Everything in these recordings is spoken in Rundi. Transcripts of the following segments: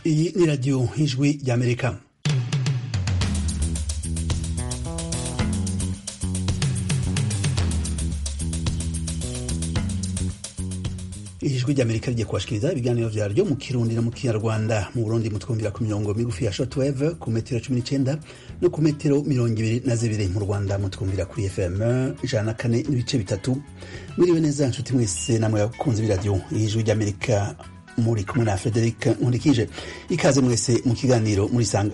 iyi ni radiyo y'ijwi ry'amerika ijwi ry'amerika rigiye kubashikiriza ibiganiro vyaryo mu kirundi no mu kinyarwanda mu burundi mutwumvira ku mirongo migufi ya shortwave ku metero cumi n'icenda no ku metero mirongo ibiri na zibiri mu rwanda mutwumvira kuri fm ijana na kane n'ibice bitatu mwiriwe neza nshuti mwese namwe bakunzi b'iradiyo y'ijwi ry'amerika muri kumwe na frederic nkurikije ikaze mwese mu kiganiro murisanga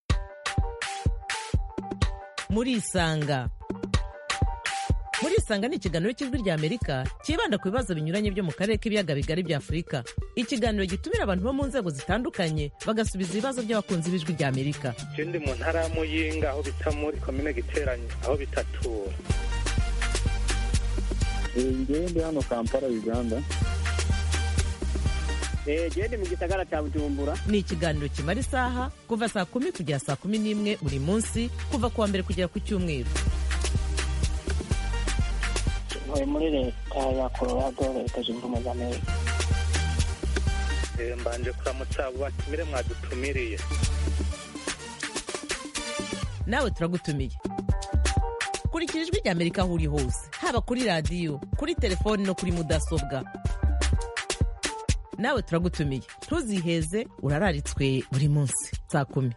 murisanga murisanga ni ikiganiro cy'ijwi rya amerika cyibanda ku bibazo binyuranye byo mu karere k'ibiyaga bigari bya afurika ikiganiro gitumira abantu bo mu nzego zitandukanye bagasubiza ibibazo by'abakunzi b'ijwi rya amerika je ndi mu ntara ya muyinga aho bita muri komine giteranye aho bitatura ngewe ndi hano kampala uganda gende mu gisagara cya bujumbura ni ikiganiro kimara isaha kuva saa kumi kugera saa kumi n'imwe buri munsi kuva ku wa mbere kugera ku cyumweru ntuye muri leta ya colorado leta zunze ubumwe za amerika Eh, mbanje kuramutsa abo batumire mwadutumiriye nawe turagutumiye kurikira ijwi rya amerika aho uri hose haba kuri radiyo kuri telefoni no kuri mudasobwa nawe turagutumiye ntuziheze urararitswe buri munsi saa kumi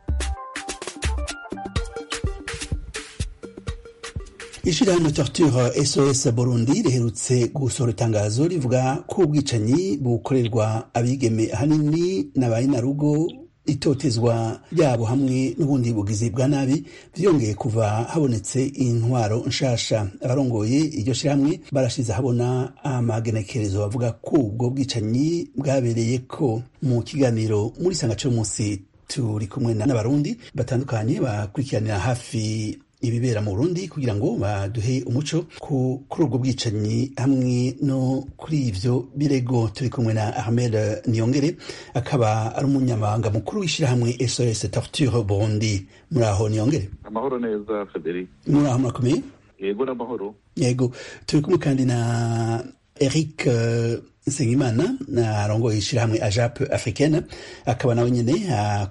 ishirahamwe torture sos burundi riherutse gusohora itangazo rivuga ko ubwicanyi bukorerwa abigeme ahanini n'abayinarugo itotezwa ryabo hamwe n'ubundi bugizi bwa nabi vyongeye kuva habonetse intwaro nshasha abarongoye iryo shirahamwe barashize habona amagenekerezo bavuga ko ubwo bwicanyi bwabereye ko mu kiganiro muri sanga c'umunsi turi kumwe n'abarundi batandukanye bakurikiranira hafi ibibera mu Burundi kugira ngo baduhe umuco ku kuri ubwo bwicanyi hamwe no kuri ivyo birego turi kumwe na Ahmed Niyongere akaba ari umunyamabanga mukuru w'ishirahamwe SOS Torture Burundi muri aho Niyongere amahoro neza frederic muri aho murakomeye yego n'amahoro yego turi kumwe kandi na Eric uh, Nsengimana na arongoye ishirahamwe AJAP africaine akaba nawe nyene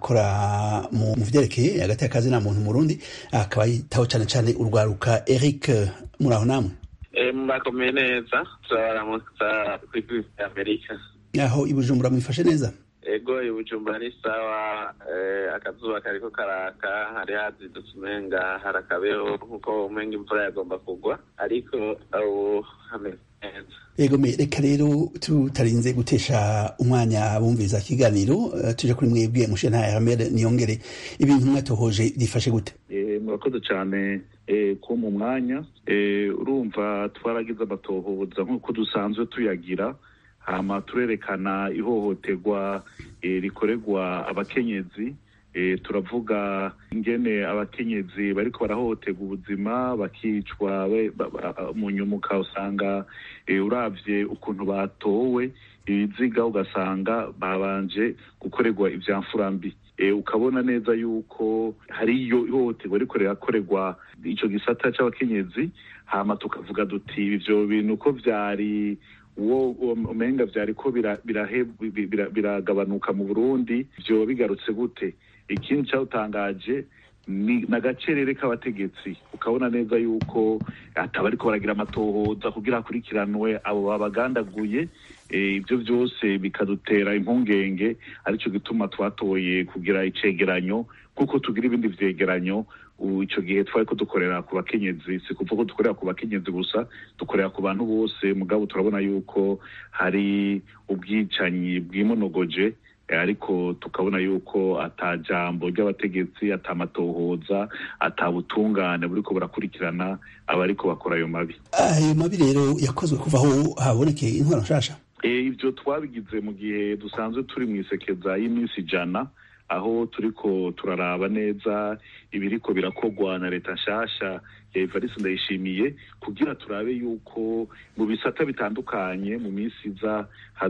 akora mu mu vyerekeye hagati y'akazi na muntu mu Burundi akaba yitaho cane cane urwaruka Eric muri aho namwe murakomeye neza turabaramutsa kuri kuri amerika aho i Bujumbura mwifashe neza ego ibujumbura ni sawa eh, akazuba kariko karaka hari hazindutse umenga harakabeho nkuko umenga imvura yagomba kugwa ariko ubu hameze neza Ego me reka rero tutarinze gutesha umwanya bumviza kiganiro uh, tuje kuri mwebwe mushana Ahmed Niyongere ibintu mwatohoje byifashe gute Eh, murakoze cyane eh, ko mu mwanya Eh, urumva twaragize amatohoza nk'uko dusanzwe tuyagira hama turerekana ihohoterwa eh, rikorerwa abakenyezi eh, turavuga ingene abakenyezi bariko barahohoterwa ubuzima bakicwa be- ba- ba- mu nyumuka usanga eh, uravye ukuntu batowe ibiziga ugasanga babanje gukorerwa ivyamfura mbi Eh, ukabona neza yuko hariyo ihohoterwa riko rirakorerwa ico gisata c'abakenyezi hama tukavuga duti ivyo bintu uko vyari uwo uwo- umenga vyariko bira- birahe- bi- bira- biragabanuka mu burundi vyoba bigarutse gute ikindi cawutangaje ni nagacerere k'abategetsi ukabona neza yuko ataba ariko baragira amatohoza kugira hakurikiranwe abo babagandaguye Eh, ibyo byose bikadutera impungenge aricyo gituma twatoye kugira icegeranyo kuko tugira ibindi vyegeranyo ubu ico gihe twari ko dukorera ku bakenyezi si kuvuga ko dukorera ku bakenyezi gusa dukorera ku bantu bose mugabo turabona yuko hari ubwicanyi bwimonogoje eh, ariko tukabona yuko ata jambo ry'abategetsi ata amatohoza ata butungane buriko burakurikirana abariko bakora ayo mabi ayo mabi rero yakozwe kuva aho habonekeye intwaro nshasha Eh, ibyo twabigize mu gihe dusanzwe turi mu isekeza y'iminsi ijana aho turiko turaraba neza ibiriko birakogwa na leta nshasha ya evariste ndayishimiye kugira turabe yuko mu bisata bitandukanye mu minsi iza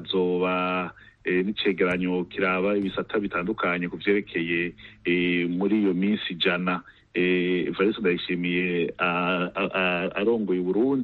hazoba eh, n'icegeranyo kiraba ibisata bitandukanye ku vyerekeye eh, muri iyo minsi ijana eh, evariste ndayishimiye a- a- a- arongoye uburundi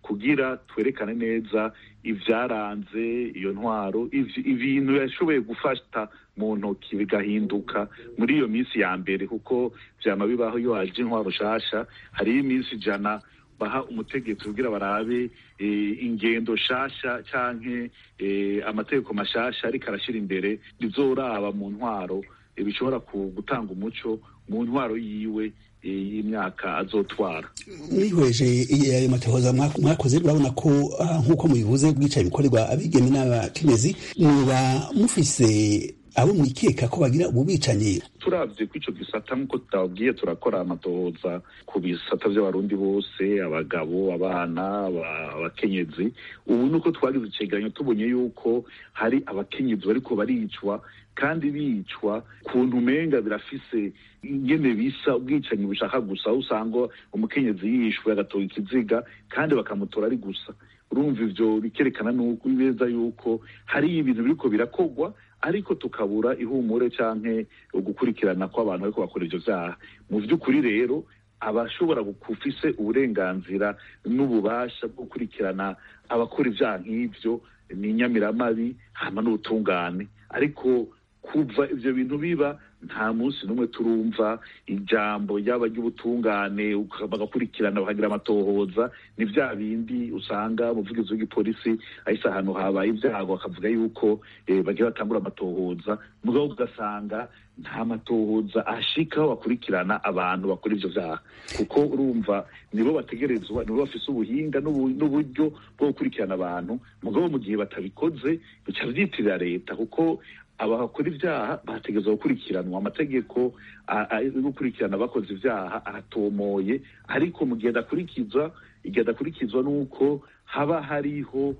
kugira twerekane neza ivyaranze iyo ntwaro ibintu yashoboye gufata mu ntoki bigahinduka muri iyo minsi ya mbere kuko vyama bibaho iyo haje intwaro shasha hariyo iminsi ijana baha umutegetsi kugira barabe ingendo shasha canke amategeko mashasha ariko arashira imbere bizoraba mu ntwaro bishobora gutanga umuco mu ntwaro yiwe y'imyaka azotwara mwihweje ayo matohoza mwakoze urabona ko nk'uko mubivuze bwicaye bikorerwa abigeme n'abakenyezi muba mufise abo mwikeka ko bagira ubu bicanyi turavye ko ico gisata nk'uko tutabwiye turakora amatohoza ku bisata vy'abarundi bose abagabo abana abakenyezi ubu nuko twagize icegeranyo tubonye yuko hari abakenyezi bariko baricwa kandi bicwa kuntu umenga birafise ingene bisa ubwicanyi bushaka gusa aho usanga umukenyezi yishwe agatoga ikiziga kandi bakamutora ari gusa urumva ivyo bikerekana nuko beza yuko hari ibintu biriko birakorwa ariko tukabura ihumure canke ugukurikirana kw'abantu bariko bakora ivyo vyaha mu vy'ukuri rero abashobora gufise uburenganzira n'ububasha bwo gukurikirana abakora ivyaha nk'ivyo ni inyamiramabi hama n'ubutungane ariko kuva ivyo bintu biba nta munsi n'umwe turumva ijambo ryaba ry'ubutungane bagakurikirana bakagira amatohoza ni vya bindi usanga umuvugizi w'igipolisi ahise ahantu habaye ibyago akavuga yuko bagira batangura amatohoza mugabo ugasanga nta matohoza ashika aho bakurikirana abantu bakora ivyo vyaha kuko urumva nibo bategerezwa nibo bafise ubuhinga n'uburyo bwo gukurikirana abantu mugabo mu gihe batabikoze bica vyitirira leta kuko abakora ivyaha bategerezwa gukurikiranwa amategeko yo gukurikirana abakoze ivyaha aratomoye ariko mu gihe adakurikizwa igihe adakurikizwa n'uko haba hariho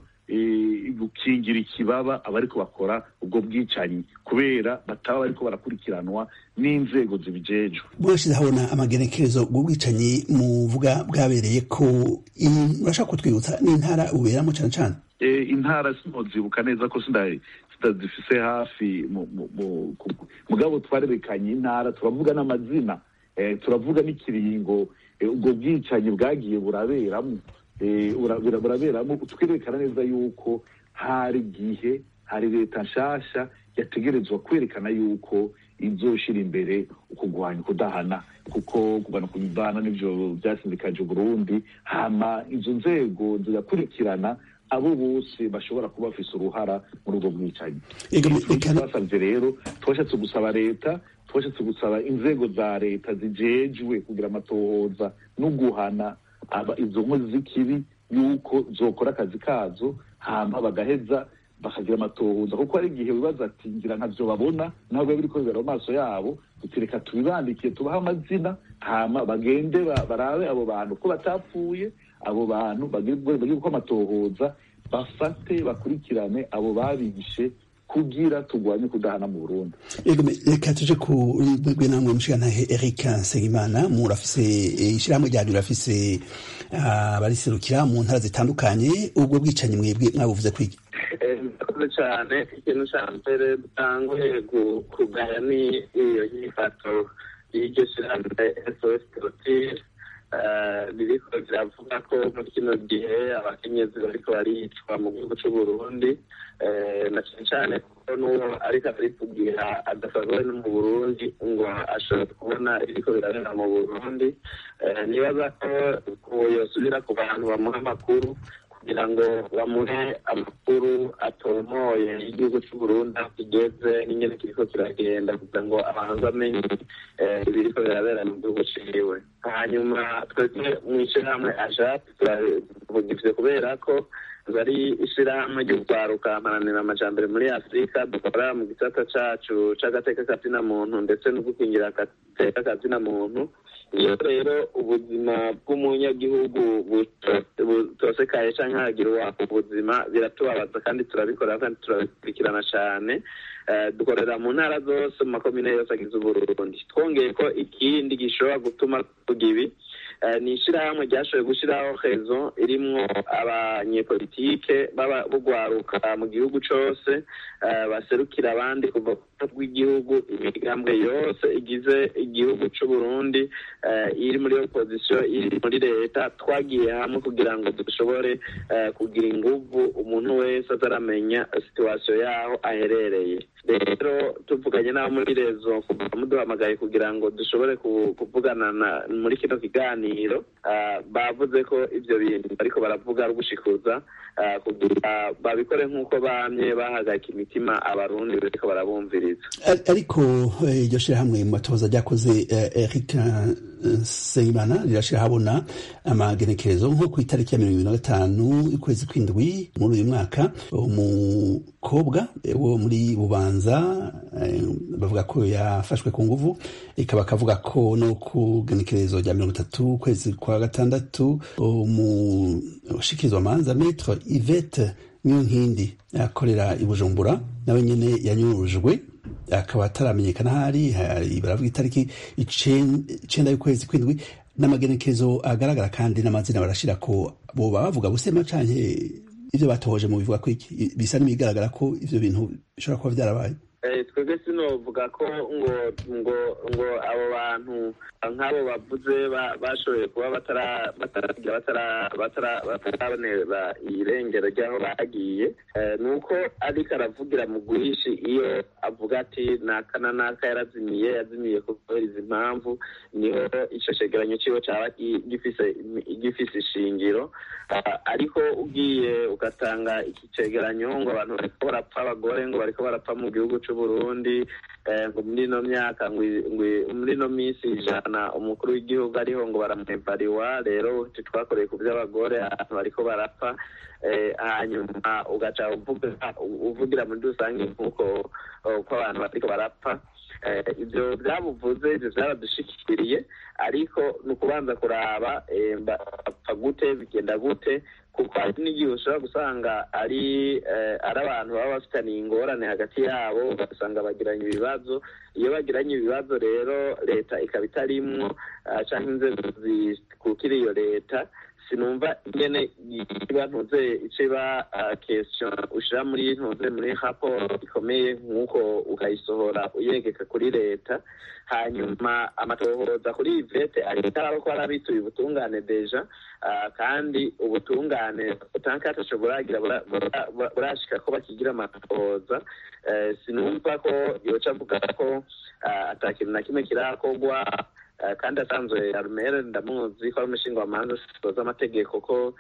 gukingira ikibaba abariko bakora ubwo bwicanyi kubera bataba bariko barakurikiranwa n'inzego zibijejwe murashize habona amagenekerezo bw'ubwicanyi muvuga bwabereye ko urashaka kutwibutsa n'intara uberamo cane cane intara sinozibuka neza ko zifise hafi mugabo twarerekanye intara turavuga n'amazina turavuga n'ikiringo ubwo bwicanyi bwagiye buraberamo buraberamo twerekana neza yuko hari igihe hari leta nshasha yategerezwa kwerekana yuko izoshira imbere ukugwanya ukudahana kuko kugana kudahana nivyo vyasindikaje Burundi hama izo nzego zigakurikirana abo bose bashobora kuba bafise uruhara muri ubwo bwicanyi twasavye rero twashatse gusaba leta twashatse gusaba inzego za leta zijejwe kugira amatohoza no guhana izo nkozi z'ikibi yuko zokora akazi kazo hama bagaheza bakagira amatohoza kuko hari igihe wibaza ati ngira ntavyo babona ntabwo biba biriko bibera mu maso yabo tutireka tubibandikiye tubahe amazina hama bagende barabe abo bantu ko batapfuye abo bantu bagire uko amatohoza bafate bakurikirane abo babishe kugira tugwanye kudahana mu Burundi reka tuje ku rwego namwe mushigantahe Eric Nsengimana murafise ishirahamwe ryanyu rafise abariserukira mu ntara zitandukanye ubwo bwicanyi mwebwe mwabuvuze kwiki murakoze cyane ikintu cya mbere dutanguye kugaya ni iyo nyifato y'iryo shirahamwe SOS Torture ririko riravuga ko muri kino gihe abakenyezi bariko baricwa mu gihugu c'uburundi na cane cane kuko n'uwo ariko aritugira adasanzwe no mu burundi ngo ashobora kubona ibiriko birabera mu burundi nibaza ko yosubira ku bantu bamuha amakuru kugira ngo bamuhe amakuru atomoye igihugu c'uburundi aho kigeze n'ingene kiriko kiragenda kugira ngo abantu bamenye ibiriko birabera mu gihugu ciwe hanyuma twebwe mw'ishirahamwe ajati turabivye kubera ko bari ishirahamwe ryo kwaruka amaranira amajambere muri afurika dukora mu gisata cacu c'agateka kazina muntu ndetse no gukingira agateka kazina muntu iyo rero ubuzima bw'umunyagihugu butosekaye canke hagira uwaka ubuzima biratubabaza kandi turabikora kandi turabikurikirana cane dukorera mu ntara zose mu makomine yose agize uburundi twongeye ko ikindi gishobora gutuma tuvuga ibi ni ishyirahamwe ryashoboye gushyiraho rezo irimwo abanyepolitike bugwaruka mu gihugu cyose baserukira abandi kuva rw'igihugu imigambwe yose igize igihugu cy'u Burundi iri muri opozisiyo iri muri leta twagiye hamwe kugira ngo dushobore kugira inguvu umuntu wese ataramenya situwasiyo yaho aherereye rero tuvuganye n'abo muri rezo muduhamagaye kugira ngo dushobore kuvugana muri kino kiganiro bavuze ko ibyo bintu ariko baravuga ari ugushikuza kugira babikore nk'uko bamye bahagarika imitima abarundi bariko barabumviriza ariko iryo shyirahamwe mu matoza ryakoze eric nsengimana rirashira habona amagenekerezo nko ku itariki ya mirongo ibiri na gatanu y'ukwezi kw'indwi muri uyu mwaka umukobwa wo muri bubanza bavuga ko yafashwe ku nguvu ikaba akavuga ko no ku genekerezo rya mirongo itatu ukwezi kwa gatandatu umushikirizwamanza metre ivete niyo nkindi akorera i bujumbura nawe nyene yanyurujwe akaba ataramenyekana ahari baravuga itariki icenda y'ukwezi kw'indwi n'amagenekerezo agaragara kandi n'amazina barashira ko boba bavuga busema canke ivyo batohoje mu bivuga ko iki bisa n'ibigaragara ko ivyo bintu bishobora kuba vyarabaye twebwe sinovuga ko ngo ngo ngo abo bantu nk'abo bavuze bashoboye kuba batarabonera irengero ry'aho bagiye ni uko ariko aravugira mu guhishi iyo avuga ati naka na naka yarazimiye yazimiye kubera izi mpamvu niho icyo cegeranyo ciwe caba gifise ishingiro ariko ugiye ugatanga iki cegeranyo ngo abantu bariko barapfa abagore ngo bariko barapfa mu gihugu c'uburundi ngo muri ino myaka muri ino minsi ijana umukuru w'igihugu ariho ngo baramwebariwa rero titwakoreye ku by'abagore abantu bariko barapfa hanyuma ugaca uvugira muri rusange nk'uko ko abantu bariko barapfa ibyo byabuvuze ibyo byaradushikiriye ariko ni ukubanza kuraba bapfa gute bigenda gute kuko hari n'igihe ushobora gusanga ari ari abantu baba bafitaniye ingorane hagati yabo ugasanga bagiranye ibibazo iyo bagiranye ibibazo rero leta ikaba itarimwo cyangwa inzego zikukira iyo leta sinumva ingene iba ntuze ico iba question ushira muri ntuze muri raporo ikomeye nk'uko ukayisohora uyegeka kuri leta hanyuma amatohoza kuri ivete aritaraba ko arabituye ubutungane deja kandi ubutungane butanka ataco buragira burashika ko bakigira amatohoza sinumva ko yoca avuga ko ata kintu na kimwe kirakorwa kandi asanzwe arumere ndamuzi ko ari umushingwamanza zitoza amategeko ko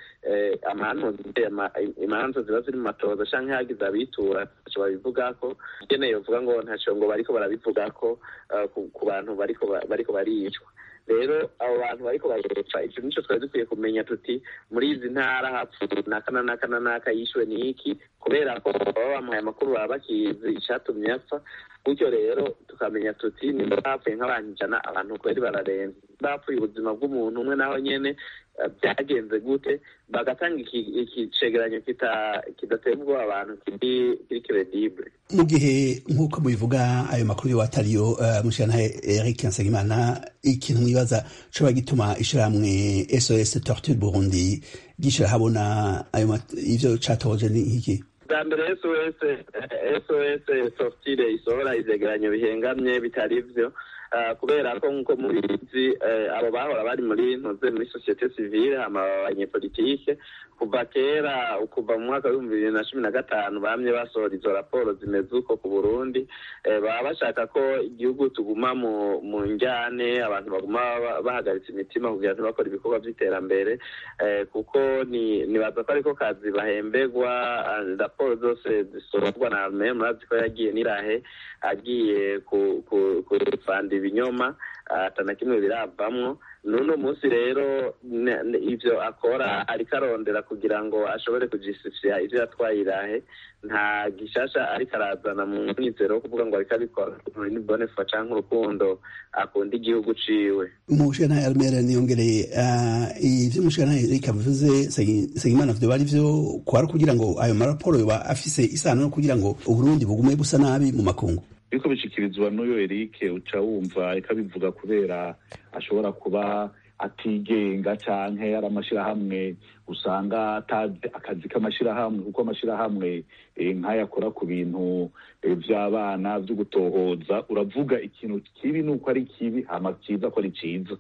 imanza ziba ziri mu matoza canke hagize abitura ntaco babivugako igene yovuga ngo ntaco ngo bariko barabivugako ku bantu bariko baricwa rero abo bantu bariko baricwa ico nico twari dukwiye kumenya tuti muri izi ntara hapfuye naka na naka na naka yishwe ni iki kubera ko baba bamuhaye amakuru baba bakizi icatumye apfa gutyo rero tukamenya tuti nimba bapfuye nk'abantu ijana abantu kweri bararenze bapfuye ubuzima bw'umuntu umwe naho nyene byagenze gute bagatanga iki cegeranyo kidateye ubwoba abantu kiri credible mu gihe nk'uko mubivuga ayo makuru yo atariyo mushikana Eric Nsengimana ikintu mwibaza coba gituma ishirahamwe SOS Torture Burundi gishira habona ayo ivyo catoje ni iki bwa mbere sos sos sortire isohora ivyegeranyo bihengamye bitari vyo kubera ko nk'uko mubizi abo bahora bari muri ntuze muri sosiyete sivile hama abanyepolitike kuva kera kuva mu mwaka w'ibihumbi bibiri na cumi na gatanu bamye basohora izo raporo zimeze uko ku burundi baba bashaka ko igihugu tuguma mu mu njyane abantu baguma bahagaritse imitima kugira ntibakore ibikorwa by'iterambere kuko nibaza ko ariko kazi bahemberwa raporo zose zisohorwa na arme murazi ko yagiye n'irahe agiye kufanda ibinyoma atana kimwe biravamwo n'uno munsi rero ivyo akora ariko arondera kugira ngo ashobore kujistifia ivyo yatwaye irahe nta gishasha ariko arazana mu mwizero wo kuvuga ngo ariko abikora muri bonefa canke urukundo akunda igihugu ciwe umushana Almera niyongereye ivyo umushana Eric avuze Segimana vyo bari vyo kwara kugira ngo ayo maraporo yoba afise isano no kugira ngo Uburundi bugume busa nabi mu makungu biriko bishikirizwa n'uyo Eric uca wumva ikabivuga kubera ashobora kuba atigenga canke ari amashirahamwe usanga atazi akazi k'amashirahamwe kuko amashirahamwe nk'ayakora ku bintu vy'abana vyo gutohoza uravuga ikintu kibi nuko ari kibi hama ciza ko ari ciza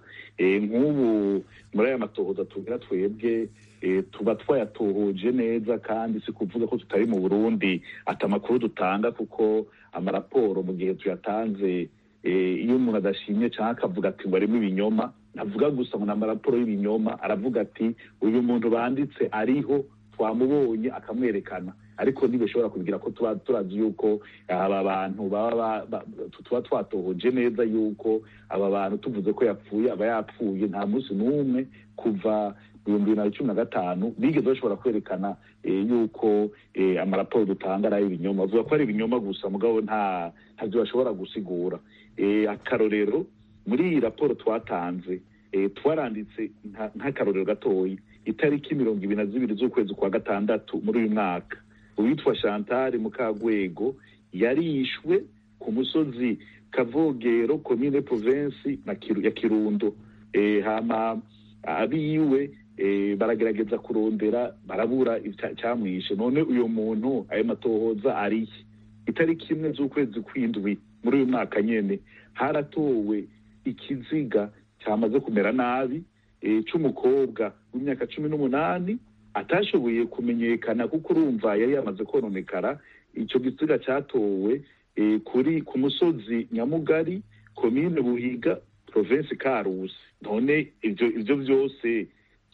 nk'ubu muri aya matohoza tugira twebwe tuba twayatohoje neza kandi si kuvuga ko tutari mu burundi ati amakuru dutanga kuko amaraporo mu gihe tuyatanze iyo umuntu adashimye cyangwa akavuga ati ngo arimo ibinyoma ntavuga gusa ngo ni amaraporo y'ibinyoma aravuga ati uyu muntu banditse ariho twamubonye akamwerekana ariko ntibishobora kubigira ko tuba turazi yuko aba bantu baba tuba twatohoje neza yuko aba bantu tuvuze ko yapfuye aba yapfuye nta munsi n'umwe kuva ibihumbi bibiri na cumi na gatanu bigeze bashobora kwerekana yuko amaraporo dutanga ari ay'ibinyoma bavuga ko ari ibinyoma gusa mugabo nta ntabyo bashobora gusigura akarorero muri iyi raporo twatanze twaranditse nk'akarorero gatoya itariki mirongo ibiri na zibiri z'ukwezi kwa gatandatu muri uyu mwaka uwitwa chantal mukagwego yarishwe ku musozi kavogero komine provensi ya kirundo hama abiwe baragerageza kurondera barabura icyamwishe none uyu muntu ayo matohoza ariye itariki imwe z'ukwezi kw'indwi muri uyu mwaka nyene haratowe ikiziga cyamaze kumera nabi c'umukobwa w'imyaka cumi n'umunani atashoboye kumenyekana kuko urumva yari yamaze kononekara icyo gisiga cyatowe kuri ku musozi nyamugari komine buhiga provinsi karusi none ivyo ivyo vyose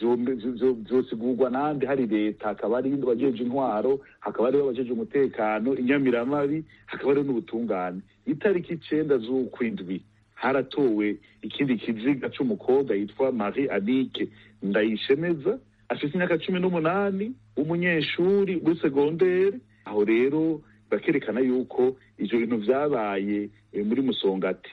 vyosigurwa nande hari leta hakaba hari abajeje intwaro hakaba hariho abajeje umutekano inyamiramabi hakaba hariho n'ubutungane itariki icenda z'ukwindwi haratowe ikindi kiziga c'umukobwa yitwa marie anike ndayishemeza afite imyaka cumi n'umunani umunyeshuri muri segondere aho rero bakerekana yuko ivyo bintu vyabaye muri musongati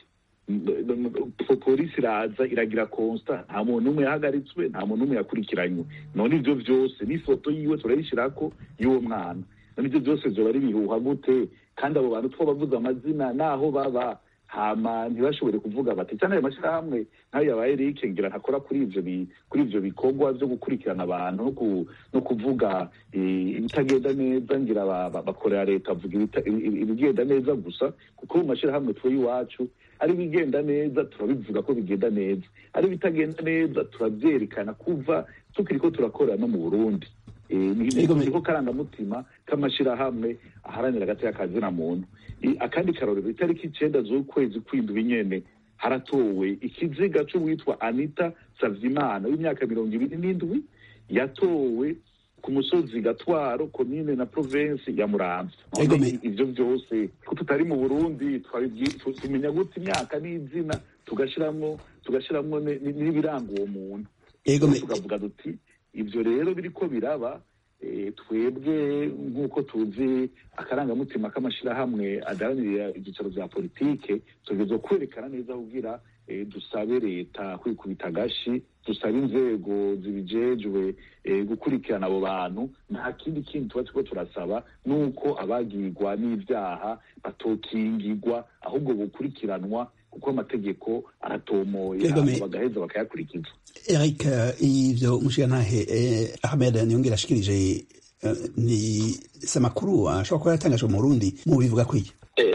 polisi iraza iragira konsta nta muntu n'umwe yahagaritswe nta muntu n'umwe yakurikiranywe none ivyo vyose n'ifoto yiwe turayishirako y'uwo mwana none ivyo vyose vyoba ari bihuha gute kandi abo bantu twabavuze amazina n'aho baba hama ntibashobore kuvuga bati cyane ayo mashyirahamwe nk'ayo yabaye Eric ngira ntakora kuri ivyo kuri ivyo bikorwa vyo gukurikirana abantu no kuvuga ibitagenda neza ngira bakorera leta avuga ibigenda neza gusa kuko mu mashyirahamwe tuwe iwacu ari ibigenda neza turabivuga ko bigenda neza ari ibitagenda neza turabyerekana kuva tukiriko turakorera no mu burundi niko karangamutima k'amashyirahamwe aharanira agateka kazina muntu akandi karorero itariki icenda z'ukwezi kw'indwi nyene haratowe ikiziga c'uwitwa anita savyimana w'imyaka mirongo ibiri n'indwi yatowe ku musozi gatwaro komine na provensi ya muramvya ivyo vyose ko tutari mu burundi tumenya gute imyaka n'izina tugashiramwo tugashiramwo n'ibiranga uwo muntu tukavuga duti ivyo rero biriko biraba twebwe nk'uko tuzi akarangamutima k'amashyirahamwe adaharanira ibyicaro bya politike tugeze kwerekana neza kugira dusabe leta kwikubita agashi dusabe inzego zibijejwe gukurikirana abo bantu nta kindi kintu tuba turiko turasaba nuko abagirwa n'ibyaha batokingirwa ahubwo bukurikiranwa kuko amategeko aratomoye bagaheza bakayakurikiza eric ivyo mushigantahe ahmed niyongera ashikirije ni si amakuru ashobora kuba yatangajwe mu burundi mu bivuga kwiki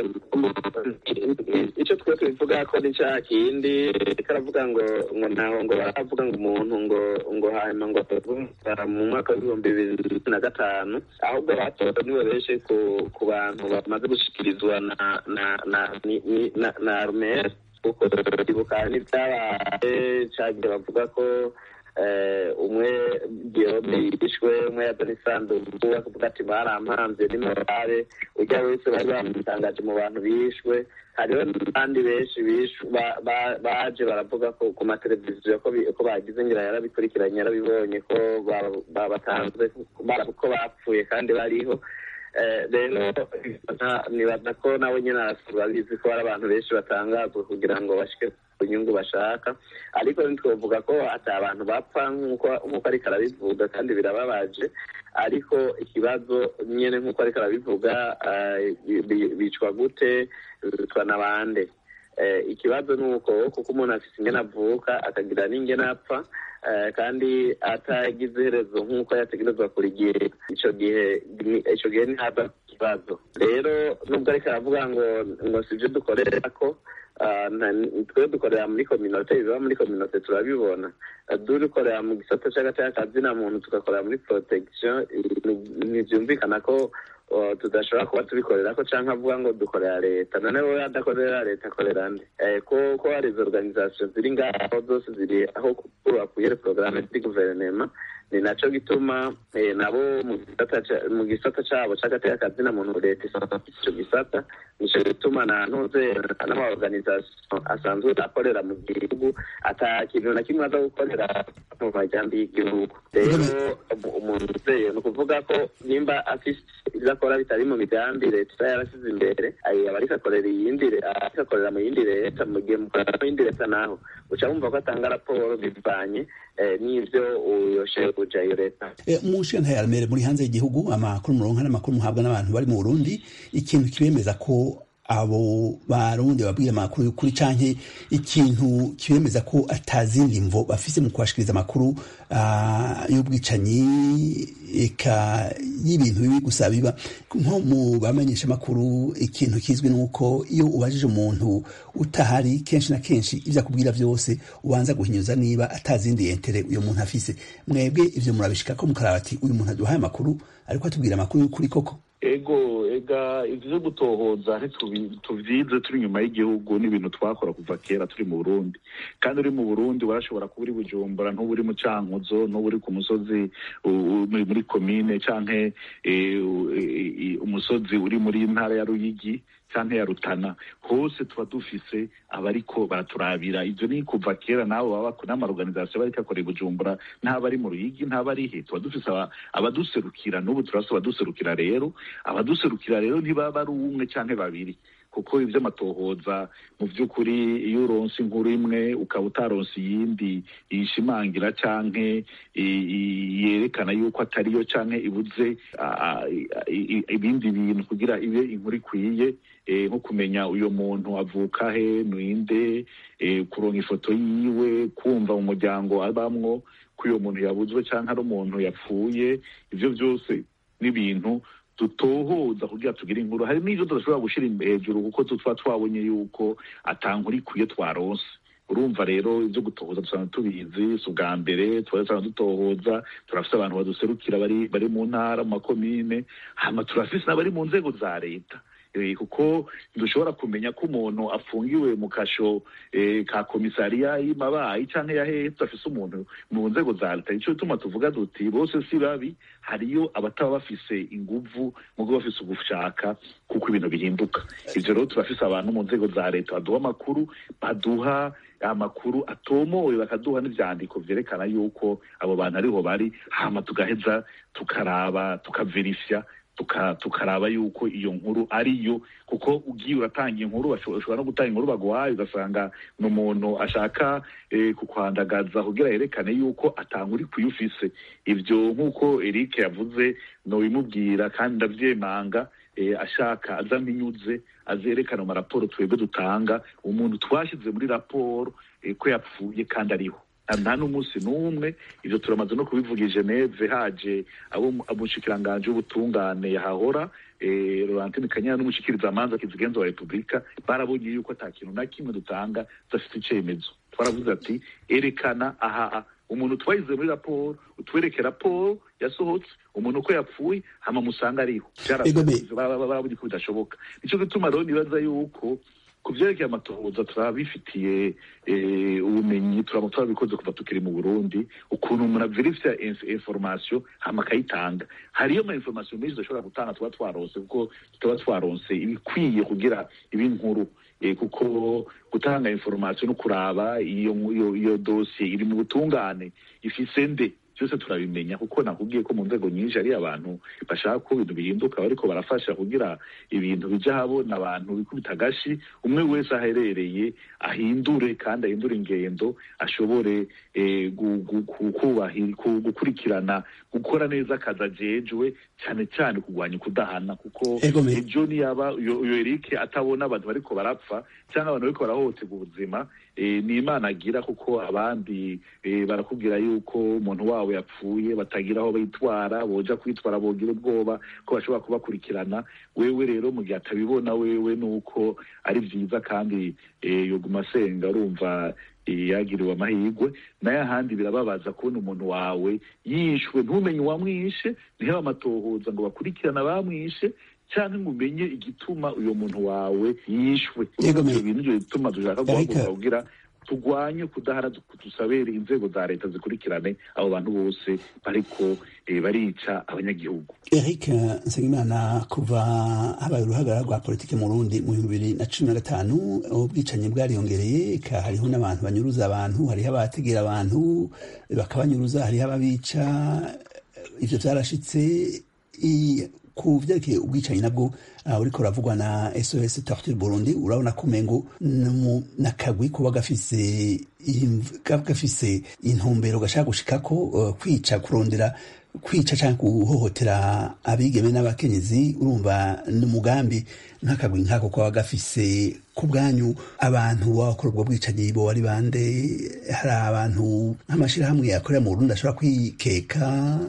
icyo twe tubivuga ko ni cya kindi karavuga ngo ngo ntaho ngo baravuga ngo umuntu ngo ngo hanyuma ngo mu mwaka w'ibihumbi bibiri na gatanu ahubwo batowe niwe benshi ku ku bantu bamaze gushikirizwa na na na na na arumeri kuko ibuka n'ibyabaye cyagiye bavuga ko umwe gihome yishwe umwe yazana isanduku akavuga ati barampambye ni morale ujya wese bari bamutangaje mu bantu bishwe hariho n'abandi benshi baje baravuga ko ku mateleviziyo ko bagize ngira yarabikurikiranye yarabibonye ko babatanze ko bapfuye kandi bariho rero nibaza ko nawe nyine arabizi ko hari abantu benshi batangazwa kugira ngo bashike ku nyungu bashaka ariko ntitwavuga ko ati abantu bapfa nk'uko ariko arabivuga kandi birababaje ariko ikibazo nyine nk'uko ariko arabivuga bicwa gute bicwa n'abande ikibazo ni uko kuko umuntu afite ingene avuka akagira n'ingene apfa kandi atagize iherezo nk'uko yategerezwa kurigira icyo gihe icyo gihe ntihaba ikibazo rero nubwo ariko aravuga ngo ngo si ibyo dukorera ko twe dukorera muri kominote ibiba muri kominote turabibona dukorera mu gisata cy'agateakazina muntu tugakorera muri protection ntibyumvikana ko tudashobora kuba tubikorera ko cyangwa avuga ngo dukorera leta noneho adakorera leta akorera nde ko ko hari izo organization ziri ngaho zose ziri aho bakuye porogaramu ziri guverinema ni nacyo gituma nabo mu gisata cyabo cy'agateakazina muntu leta isaba icyo gisata nicyo gituma na ntuze n'amaorganization asanzwe akorera mu gihugu ata kintu na kimwe aza gukorera mu majyambere y'igihugu rero umuntu uzeye ni ukuvuga ko nimba afite ibyo akora bitari mu migambi leta iba yarasize imbere aba ariko akorera iyindi ariko akorera mu yindi leta mu gihe mukorera mu yindi leta naho uca wumva ko atanga raporo bivanye n'ibyo uyoshe kuja iyo leta mu nshinga ya muri hanze y'igihugu amakuru muronka n'amakuru muhabwa n'abantu bari mu burundi ikintu kibemeza ko abo barundi babwira amakuru y'ukuri canke ikintu kibemeza ko atazindi mvo bafise mu kubashikiriza amakuru uh, y'ubwicanyi eka y'ibintu bibi gusa biba nko mu bamenyesha amakuru ikintu kizwi nuko iyo ubajije umuntu utahari kenshi na kenshi ivyo akubwira vyose ubanza guhinyuza niba atazindi entere uyo muntu afise mwebwe ivyo murabishika ko mukaraba ati uyu muntu aduhaye amakuru ariko atubwira amakuru y'ukuri koko ego ega ivyo gutohoza tuvyize turi inyuma y'igihugu n'ibintu twakora kuva kera turi mu burundi kandi uri mu burundi warashobora kuba uri bujumbura ntuba uri mu cankuzo ntuba uri ku musozi muri komine canke umusozi uri muri ntara ya ruyigi canke ya rutana hose tuba dufise abariko baraturabira ivyo ni kuva kera nabo baba n'amaorganisation bariko akora i bujumbura ntabari mu ruyigi ntabari he tuba dufise abaduserukira n'ubu turafise abaduserukira rero abaduserukira rero ntibaba ari umwe canke babiri kuko ivyo amatohoza mu vy'ukuri iyo uronse inkuru imwe ukaba utaronse iyindi yishimangira canke yerekana yuko atariyo canke ibuze ibindi bintu kugira ibe inkuru ikwiye nko kumenya uyo muntu avuka he ninde kuronka ifoto yiwe kumva mu muryango abamwo ko uyo muntu yabuzwe canke ari umuntu yapfuye ivyo vyose n'ibintu dutohoza kugira tugire inkuru hari n'ivyo tudashobora gushira hejuru kuko tuba twabonye yuko atankuru ikwiye twaronse urumva rero ibyo gutohoza dusanzwe tubizi si ubwa mbere tuba dusanzwe dutohoza turafise abantu baduserukira bari bari mu ntara mu makomine hama turafise n'abari mu nzego za leta kuko dushobora kumenya ko umuntu afungiwe mu kasho ka komisariya y'imabayi canke ya hehe tudafise umuntu mu nzego za leta nico gituma tuvuga duti bose si babi hariyo abataba bafise inguvu mugo bafise ugushaka kuko ibintu bihinduka ivyo rero turafise abantu mu nzego za leta baduha amakuru baduha amakuru atomoye bakaduha n'ivyandiko vyerekana yuko abo bantu ariho bari hama tugaheza tukaraba tukaverifya tukaraba yuko iyo nkuru ariyo kuko ugiye uratanga inkuru ushobora no gutanga inkuru baguhaye ugasanga ni umuntu ashaka kukwandagaza kugira yerekane yuko atankuri kuyufise ivyo nk'uko Eric yavuze nobimubwira kandi ndavyemanga ashaka aza mpinyuze azerekana mu maraporo twebwe dutanga umuntu twashyize muri raporo ko yapfuye kandi ariho nta n'umunsi n'umwe ivyo turamaze no kubivuga i geneve haje abo umushikiranganji w'ubutungane yahahora Laurentine Kanyana n'umushikiriza amanza kizigenza wa Republika barabonye yuko ata kintu na kimwe dutanga tudafite icemezo twaravuze ati erekana aha umuntu twayize muri raporo utwereke raporo yasohotse umuntu uko yapfuye hama musanga ariho barabonye ko bidashoboka nico gituma rero nibaza yuko ku vyerekeye amatohoza turabifitiye ubumenyi turaba turabikoze kuva tukiri mu burundi ukuntu umuntu averifya information hama akayitanga hariyo ama information menshi tudashobora gutanga tuba twaronse kuko tuba twaronse ibikwiye kugira ibi nkuru kuko gutanga information no kuraba iyo iyo dosiye iri mu butungane ifise nde byose turabimenya kuko nakubwiye ko mu nzego nyinshi ari abantu bashaka ko ibintu bihinduka bariko barafasha kugira ibintu bija habona abantu bikubita agashi umwe wese aherereye ahindure kandi ahindure ingendo ashobore gukurikirana gukora neza akazi ajejwe cyane cyane kurwanya ukudahana kuko Ego me- ejo niyaba uyo uyo Eric atabona abantu bariko barapfa cyangwa abantu bariko barahohoterwa ubuzima eh, ni imana agira kuko abandi eh, barakubwira yuko umuntu wabo yapfuye batagira aho bitwara boja kwitwara bogira ubwoba ko bashobora kubakurikirana wewe rero mu gihe atabibona wewe nuko ari vyiza kandi eh, yoguma asenga urumva eh, yagiriwe amahirwe naye ahandi birababaza kubona umuntu wawe yishwe ntumenye uwamwishe ntihebe amatohoza ngo bakurikirane abamwishe cyangwa ngo umenye igituma uyo muntu wawe yishwe Yego, me- Ivyo bintu nivyo bituma dushaka Ariko- guhaguruka kugira turwanye kudahara dusabere inzego za leta zikurikirane abo bantu bose bariko eh, barica abanyagihugu Eric Nsengimana kuva habaye uruhagarara rwa politiki mu Burundi mu bihumbi bibiri na cumi na gatanu ubwicanyi bwariyongereye eka hariho n'abantu banyuruza abantu hariho abategera abantu bakabanyuruza hariho ababica ivyo vyarashitse i- ku vyerekeye ubwicanyi nabwo uh, uriko uravugwa na SOS Torture Burundi urabona ko umengo numu- nakagwi kuba gafise imv- kaba gafise intumbero gashaka gushikako uh, kwica kurondera kwica cyangwa guhohotera abigeme n'abakenyezi urumva n'umugambi nk'akagwi nk'ako kaba gafise ku bwanyu abantu bakora ubwo bwicanyi bo ari bande hari abantu nk'amashyirahamwe akorera mu Burundi ashobora kwikeka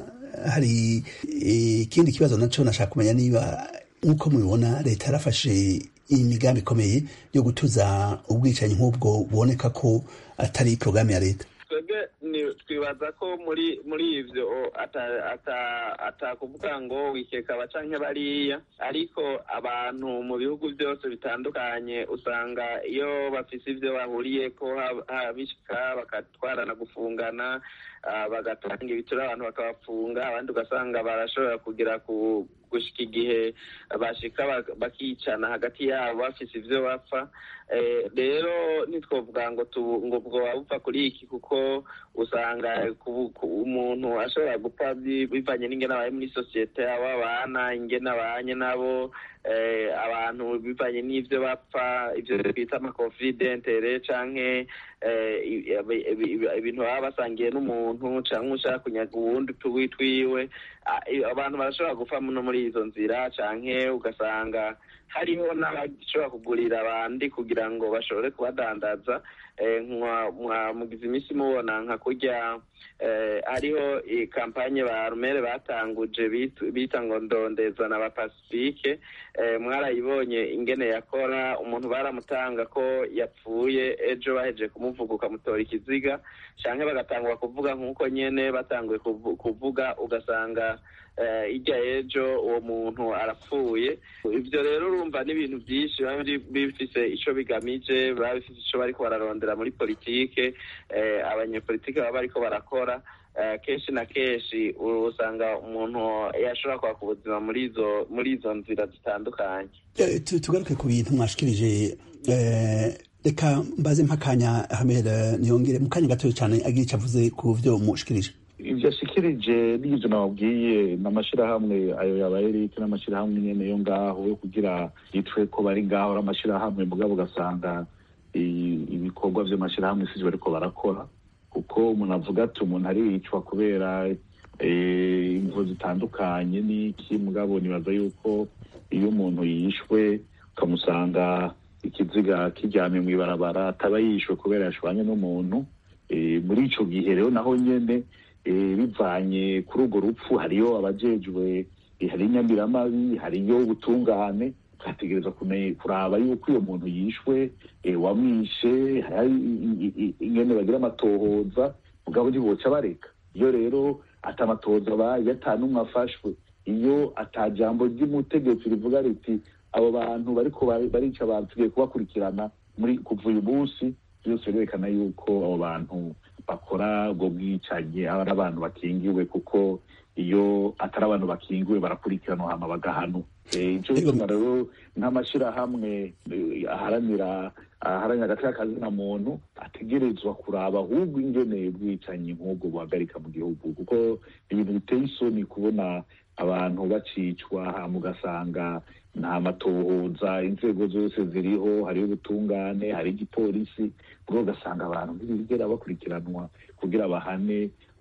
hari eh, ikindi kibazo naco nashaka kumenya niba nk'uko mubibona leta yarafashe imigambi ikomeye yo gutuza ubwicanyi nk'ubwo buboneka ko atari porogaramu ya leta twebwe ni- twibaza ko muri muri ivyo ata- ata- atakuvuga ngo wikeka aba canke bariya ariko abantu mu bihugu byose bitandukanye usanga iyo bafise ivyo bahuriyeko hab- habishika bakatwarana gufungana ah, bagatanga ibituro abantu bakabafunga abandi ugasanga barashobora kugira ku gushika igihe bashika bak- bakicana hagati yabo bafise ivyo bapfa Eh, rero ntitwovuga ngo tu- ngo bwoba bupfa kuri iki kuko usanga ku- ku- umuntu ashobora gupfa bi- bivanye n'ingene abaye muri sosiyete abo abana ingene abanye nabo eh, abantu bivanye n'ivyo bapfa ivyo twita amakonflide intere canke eh, i- ibi- ibi- ibintu baba basangiye n'umuntu canke ushaka kunyaga uwundi tuwi twiwe Ah, i- abantu barashobora gupfa no muri izo nzira canke ugasanga hariho n'abashobora kugurira abandi kugira ngo bashobore kubadandaza eh, nka- mwa- mugize iminsi mubona nka kurya eh, hariho i- kampanye ba rumere batanguje bit- bita ngo ndondeza na bapasifike eh, mwarayibonye ingene yakora umuntu baramutanga ko yapfuye ejo baheje kumuvuga ukamutora ikiziga canke bagatangura kuvuga nk'uko nyene batanguye kuvu- kuvuga ugasanga eh, irya ejo uwo muntu arapfuye ivyo rero urumva n'ibintu vyinshi biba biri- bifise ico bigamije biba bifise ico bariko bararondera muri politike eh, abanyepolitike baba bariko barakora eh, kenshi na kenshi usanga umuntu yashobora kwaka ubuzima muri izo muri izo nzira zitandukanye Eh, tu- tugaruke ku bintu mwashikirije eh, reka mbaze mpakanya Ahmed eh, niyongere mu kanya gatoya cyane agira icyo avuze ku vyo mushikirije ivyo ashikirije n'ivyo nababwiye n'amashirahamwe ayo yaba Eric n'amashirahamwe nyene yo ngaho yo kugira yitwe ko bari ngaho ari amashirahamwe mugabo ugasanga i- ibikorwa vy'amashirahamwe sivyo bariko barakora kuko umuntu avuga ati umuntu aricwa kubera eh, imvo zitandukanye n'iki mugabo nibaza yuko iyo umuntu yishwe ukamusanga ikiziga kiryamye mw'ibarabara ataba yishwe kubera yashwanye n'umuntu Eh, muri ico gihe rero naho nyene eh, bivanye kuri urwo rupfu hariyo abajejwe eh, hari inyamiramabi hariyo ubutungane twategereza kumenya kuraba yuko uyo muntu yishwe eh, wamwishe hari i- i- i- ingene bagira amatohoza mugabo ntiboca bareka iyo rero ata amatohoza abaye ata n'umwe afashwe iyo ata jambo ry'umutegetsi rivuga riti abo bantu bariko bari- barica abantu tugiye kubakurikirana muri kuva uyu munsi byose birerekana yuko abo bantu bakora ubwo bwicanyi aba ari abantu bakingiwe kuko iyo atari abantu bakingiwe barakurikiranwa hama bagahanwa Eh, ico bituma rero nk'amashirahamwe eh, aharanira aharanira agaciro kazina muntu ategerezwa kuraba ahubwo ingene ubwicanyi nk'ubwo buhagarika mu gihugu kuko ibintu biteye isoni kubona abantu bacicwa hama ugasanga nta matohoza inzego zose ziriho hariho ubutungane hari igipolisi ubwo ugasanga abantu ntibigera bakurikiranwa kugira bahane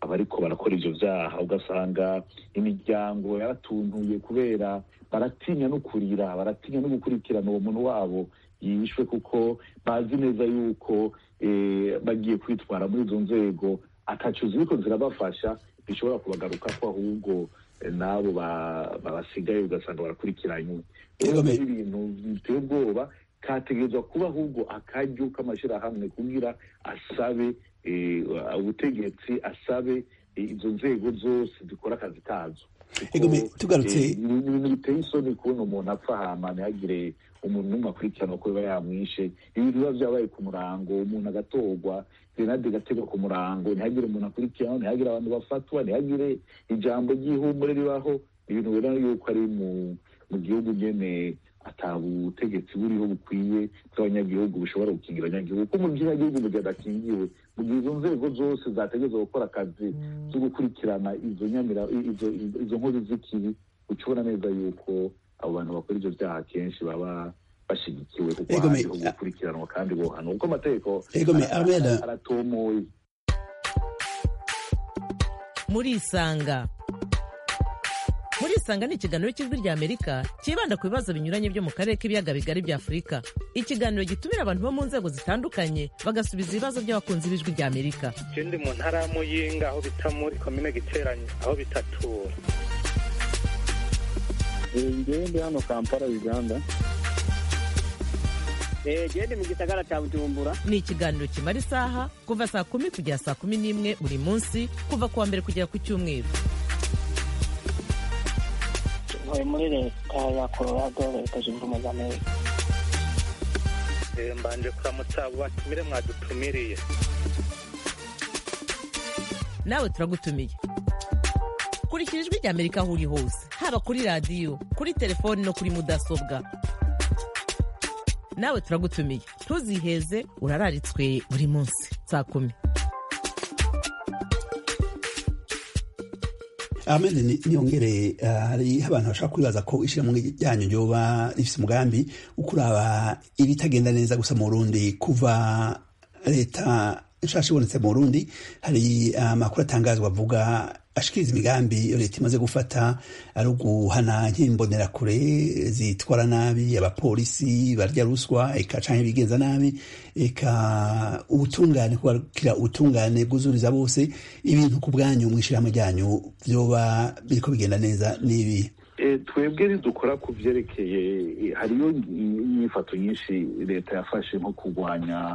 abariko barakora ivyo vyaha ugasanga imiryango yaratuntuye kubera baratinya no kurira baratinya no gukurikirana uwo muntu wabo yishwe kuko bazi neza yuko bagiye kwitwara muri izo nzego ataco ziriko zirabafasha bishobora kubagarukako ahubwo n'abo babasigaye ugasanga barakurikiranywe rero ibintu biteye ubwoba kategerezwa kuba ahubwo akaryo k'amashirahamwe kugira asabe ubutegetsi asabe izo nzego zose zikora akazi kazo tugarutse ibintu biteye isoni kubona umuntu apfa hama ntihagire umuntu n'umwe akurikirana ko biba yamwishe ibintu biba vyabaye ku murango umuntu agatorwa grenade igategwa ku murango ntihagire umuntu akurikirana ntihagire abantu bafatwa ntihagire ijambo ry'ihumure ribaho ibintu bibona yuko ari mu mu gihugu nyene ata butegetsi buriho bukwiye bw'abanyagihugu bushobora gukingira abanyagihugu ko mu gihugu mu gihe adakingiwe mu gihe izo nzego zose zategerezwa gukora akazi zo gukurikirana izo nyamira izo nkozi z'ikibi uca ubona neza yuko abo bantu bakora ivyo vyaha kenshi baba bashigikiwe kuko hariho gukurikiranwa kandi bohanwa kuko amategeko aratomoye murisanga murisanga ni ikiganiro cy'ijwi rya amerika cyibanda ku bibazo binyuranye byo mu karere k'ibiyaga bigari bya afurika ikiganiro gitumira abantu bo mu nzego zitandukanye bagasubiza ibibazo by'abakunzi b'ijwi rya amerika ikindi mu ntara ya muyinga aho bita muri komine giteranye aho bitatura ngewe ndi hano kampala uganda gende mu gisagara cya bujumbura ni ikiganiro kimara isaha kuva saa kumi kugera saa kumi n'imwe buri munsi kuva ku wa mbere kugera ku cyumweru ntuye muri leta ya colorado leta zunze ubumwe za amerika mbanje kuramutsa abo batumire mwadutumiriye nawe turagutumiye kurikira ijwi rya amerika aho uri hose haba kuri radiyo kuri telefoni no kuri mudasobwa nawe turagutumiye ntuziheze urararitswe buri munsi saa kumi Ahmed niyongere hariho abantu bashaka kwibaza ko ishyirahamwe ryanyu ryoba rifite umugambi wo kuraba ibitagenda neza gusa mu Burundi kuva leta nshasha ibonetse mu Burundi hari amakuru atangazwa avuga ashikiriza imigambi iyo leta imaze gufata ari uguhana nk'imbonerakure zitwara nabi abapolisi barya ruswa eka canke bigenza nabi eka ubutungane kubakira ubutungane bwuzuriza bose ibintu ku bwanyu mw'ishirahamwe ryanyu vyoba biriko bigenda neza n'ibi twebwe ntidukora ku byerekeye hariyo inyifato nyinshi leta yafashe nko kurwanya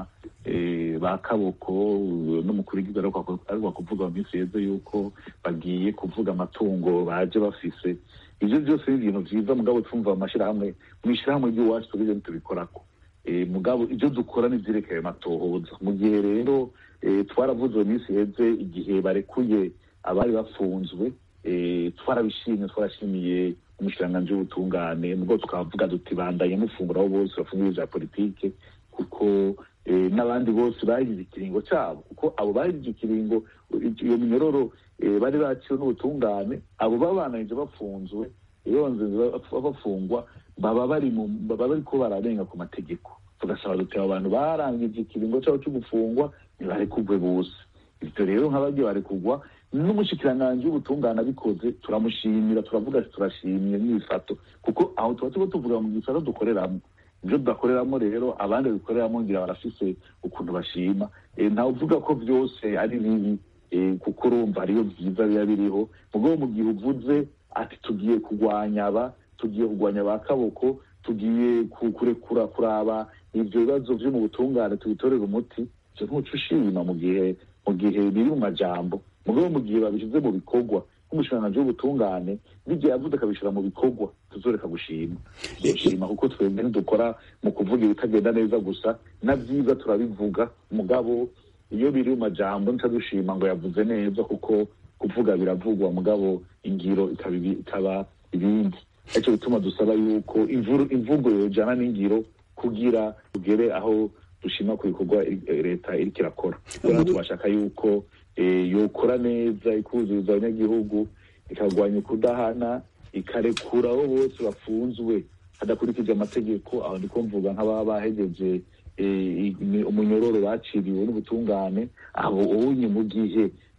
ba kaboko n'umukuru w'igihugu ariko kuvuga mu minsi yeze yuko bagiye kuvuga amatungo baje bafise ibyo byose ni ibintu byiza mugabo twumva amashyirahamwe mu ishyirahamwe ry'iwacu tubije ntitubikorako mugabo ibyo dukora ni byerekeye amatohoza mu gihe rero twaravuze mu minsi yeze igihe barekuye abari bafunzwe twarabishimye twarashimiye umushikiranganji w'ubutungane nubwo tukavuga duti bandanye mufungura abo bose bafunguye vya politike kuko n'abandi bose bagize ikiringo cyabo kuko abo bagize ikiringo iyo minyororo bari baciwe n'ubutungane abo babananije bafunzwe yonze bafungwa baba bari baba bariko bararenga ku mategeko tugasaba duti abo bantu barangije ikiringo cyabo cyo gufungwa ntibarekugwe bose ibyo rero nk'abagiye barekugwa n'umushikiranganji w'ubutungane abikoze turamushimira turavuga ati turashimye n'ibifato kuko aho tuba turiko tuvuga mu gifato dukoreramo ibyo tudakoreramo rero abandi bikoreramo ngira barafise ukuntu bashima ntawe uvuga ko byose ari bibi kuko urumva hariyo byiza biba biriho mugabo mu gihe uvuze ati tugiye kurwanya aba tugiye kurwanya ba kaboko tugiye kurekura kuraba ibyo bibazo byo mu butungane tubitorera umuti ibyo ntuca ushima mu gihe mu gihe biri mu majambo mugabo mu gihe babishyize mu bikorwa nk'umushikiranganji w'ubutungane n'igihe yavuze akabishyira mu bikorwa tuzoreka gushima gushima kuko twebwe ntidukora mu kuvuga ibitagenda neza gusa na byiza turabivuga mugabo iyo biri mu majambo ntitadushima ngo yavuze neza kuko kuvuga biravugwa mugabo ingiro ikaba ibindi aricyo bituma dusaba yuko imvugo yojana n'ingiro kugira tugere aho dushima ku bikorwa leta iriko irakora kubera tubashaka yuko yokora neza ikuzuriza abanyagihugu ikarwanya ukudahana ikarekura abo bose bafunzwe hadakurikije amategeko aho ndiko mvuga nk'ababa bahegeje umunyororo baciriwe n'ubutungane abo unye mu gihe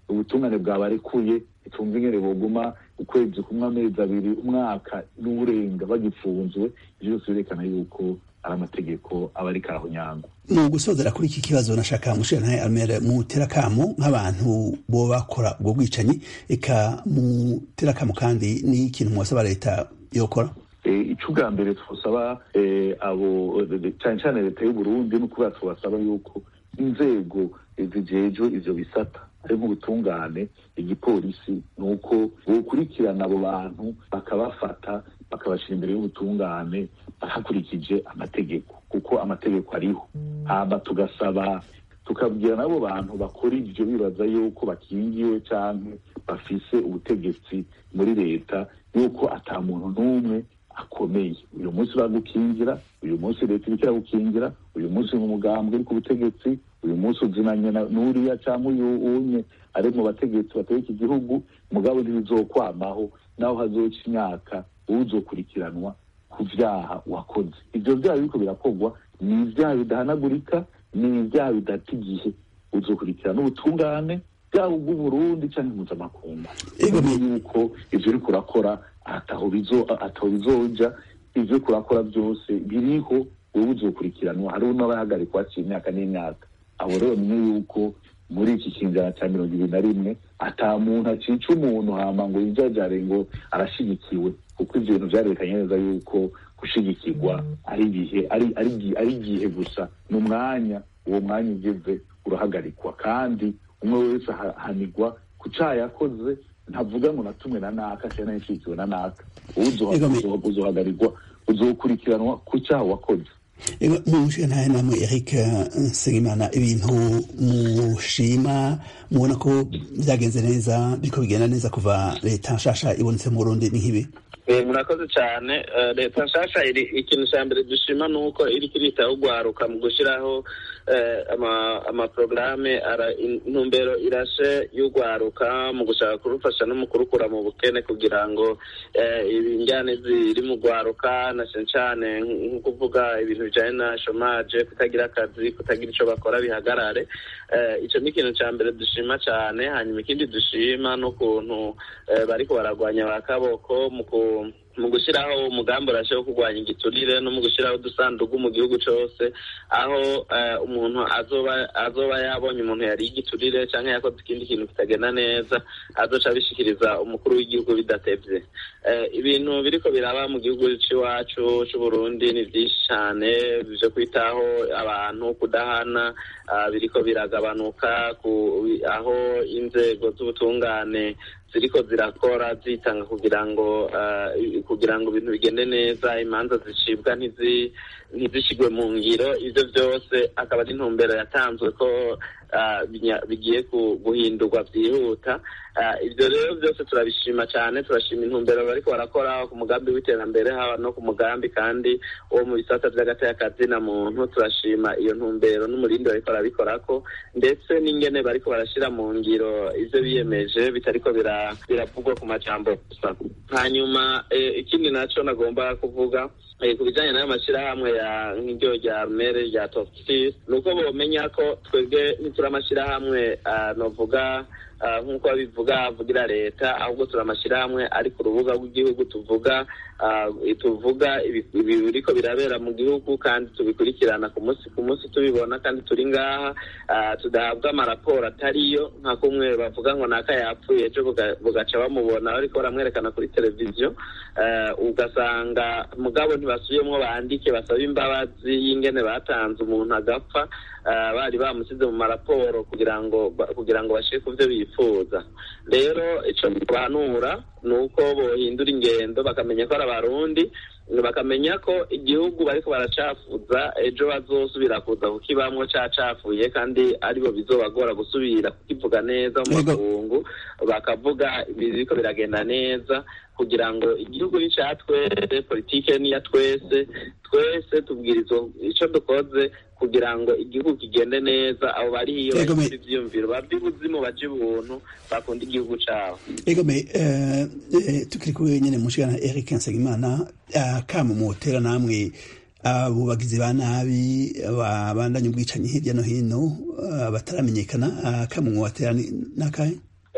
ubutungane bwabarekuye itumva ingene boguma ukwezi kumwe amezi abiri umwaka n'uburenga bagipfunzwe ivyo byose birerekana yuko ari amategeko aba ariko arahonyangwa mu gusozera kuri iki kibazo nashaka mushirantahe almere mutera kamo nk'abantu bo bakora ubwo bwicanyi eka mutera kamo kandi n'ikintu mwasaba leta yokora ico ubwa mbere twosaba abo cane cane leta y'uburundi ni ukubera tubasaba yuko inzego zijejwe ivyo bisata ari nk'ubutungane igipolisi ni uko bokurikirana abo bantu bakabafata bakabashira imbere y'ubutungane hakurikije amategeko kuko amategeko ariho hama tugasaba tukabwira n'abo bantu bakora ivyo bibaza yuko bakingiwe canke bafise ubutegetsi muri leta yuko ata muntu n'umwe akomeye uyu munsi uragukingira uyu munsi leta iriko iragukingira uyu munsi mu mugambwe uri ku butegetsi uyu munsi uzinanye n'uriya cyangwa uyu unye ari mu bategetsi bategeka igihugu mugabo ntibizokwamaho naho hazoca imyaka uzokurikiranwa ku vyaha wakoze ivyo vyaha biriko birakorwa ni ivyaha bidahanagurika ni ivyaha bidata igihe uzokurikirana ubutungane bwaba ubw'uburundi canke mpuzamakungu yuko ivyo uriko urakora ataho bizoja ivyo uriko urakora vyose biriho wowe uzokurikiranwa hariho n'abahagarikwa haciye imyaka n'imyaka abo rero ni yuko muri iki kinjana cya mirongo ibiri na rimwe ata muntu acica umuntu hama ngo yijajare ngo arashigikiwe kuko ivyo bintu vyarerekanye neza yuko gushigikirwa ari igihe ari igihe gusa ni umwanya uwo mwanya ugeze urahagarikwa kandi umwe wese ahanigwa ku caha yakoze ntavuga ngo natumwe na naka cyangwa nashigikiwe na naka uzohagarirwa uzokurikiranwa ku cyaha wakoze mushentahe namwe eric nsengimana ibintu mushima mubona ko byagenze neza biriko bigenda neza kuva leta nshasha ibonetse mu burundi ni nk'ibi murakoze cyane leta nshasha iri ikintu cya mbere dushima ni uko iri kiritaho ugwaruka mu gushyiraho amaporogaramu intumbero irashe y'ugwaruka mu gushaka kurufasha no mu kurukura mu bukene kugira ngo injyane ziri mu gwaruka na cyane cyane nko kuvuga ibintu bijyanye na shomaje kutagira akazi kutagira icyo bakora bihagarare icyo ni ikintu cya mbere dushima cyane hanyuma ikindi dushima n'ukuntu bariko baragwanya ba kaboko mu mu gushyiraho umugambi urashe wo kurwanya igiturire no mu gushyiraho udusanduku mu gihugu cyose aho umuntu azoba azoba yabonye umuntu yari igiturire cyangwa yakoze ikindi kintu kitagenda neza azoca abishikiriza umukuru w'igihugu bidatevye ibintu biriko biraba mu gihugu c'iwacu c'uburundi ni vyinshi cane vyo kwitaho abantu kudahana biriko biragabanuka aho inzego z'ubutungane ziriko zirakora zitanga kugira ngo kugira ngo ibintu bigende neza imanza zicibwa ntizishigwe mu ngiro ivyo vyose akaba ari intumbero yatanzwe ko bigiye guhindurwa byihuta ibyo rero byose turabishima cyane turashima intumbero bariko barakora ku mugambi w'iterambere haba no ku mugambi kandi wo mu bisata vy'agateka na muntu turashima iyo ntumbero n'umurindi bariko barabikorako ndetse n'ingene bariko barashira mu ngiro ivyo biyemeje bitariko biravugwa ku majambo gusa hanyuma ikindi naco nagomba kuvuga ku bijyanye n'ayo mashyirahamwe ya nk'iryo rya mere rya topsis ni uko bomenya ko twebwe ntituri amashyirahamwe novuga nk'uko babivuga avugira leta ahubwo turi amashyirahamwe ari ku rubuga rw'igihugu tuvuga tuvuga biriko birabera mu gihugu kandi tubikurikirana ku munsi ku munsi tubibona kandi turi ngaha tudahabwa amaraporo atariyo nka kumwe bavuga ngo naka yapfuye ejo bugaca bamubona bariko baramwerekana kuri televiziyo ugasanga mugabo ntibasubiyemwo bandike basaba imbabazi y'ingene batanze umuntu agapfa bari bamusize mu maraporo kugira ngo kugira ngo bashire ku byo bifuza rero ico bahanura ni uko bohindura ingendo bakamenya ko ari abarundi bakamenya ko igihugu bariko baracafuza ejo bazosubira kuza kukibamwo cacafuye kandi aribo bizobagora gusubira kukivuga neza mu makungu bakavuga biriko biragenda neza kugira ngo igihugu ni ca twese politike ni ya twese twese tubwirizwa ico dukoze kugira ngo igihugu kigende neza abo bari hiyo bagira ivyiyumviro bava ibuzimu baje ubuntu bakunda igihugu cabo egome tukiri kumwe nyene mushikana Eric Nsengimana kama mutera namwe abo bagizi ba nabi babandanya ubwicanyi hirya no hino bataramenyekana kama mwatera nakahe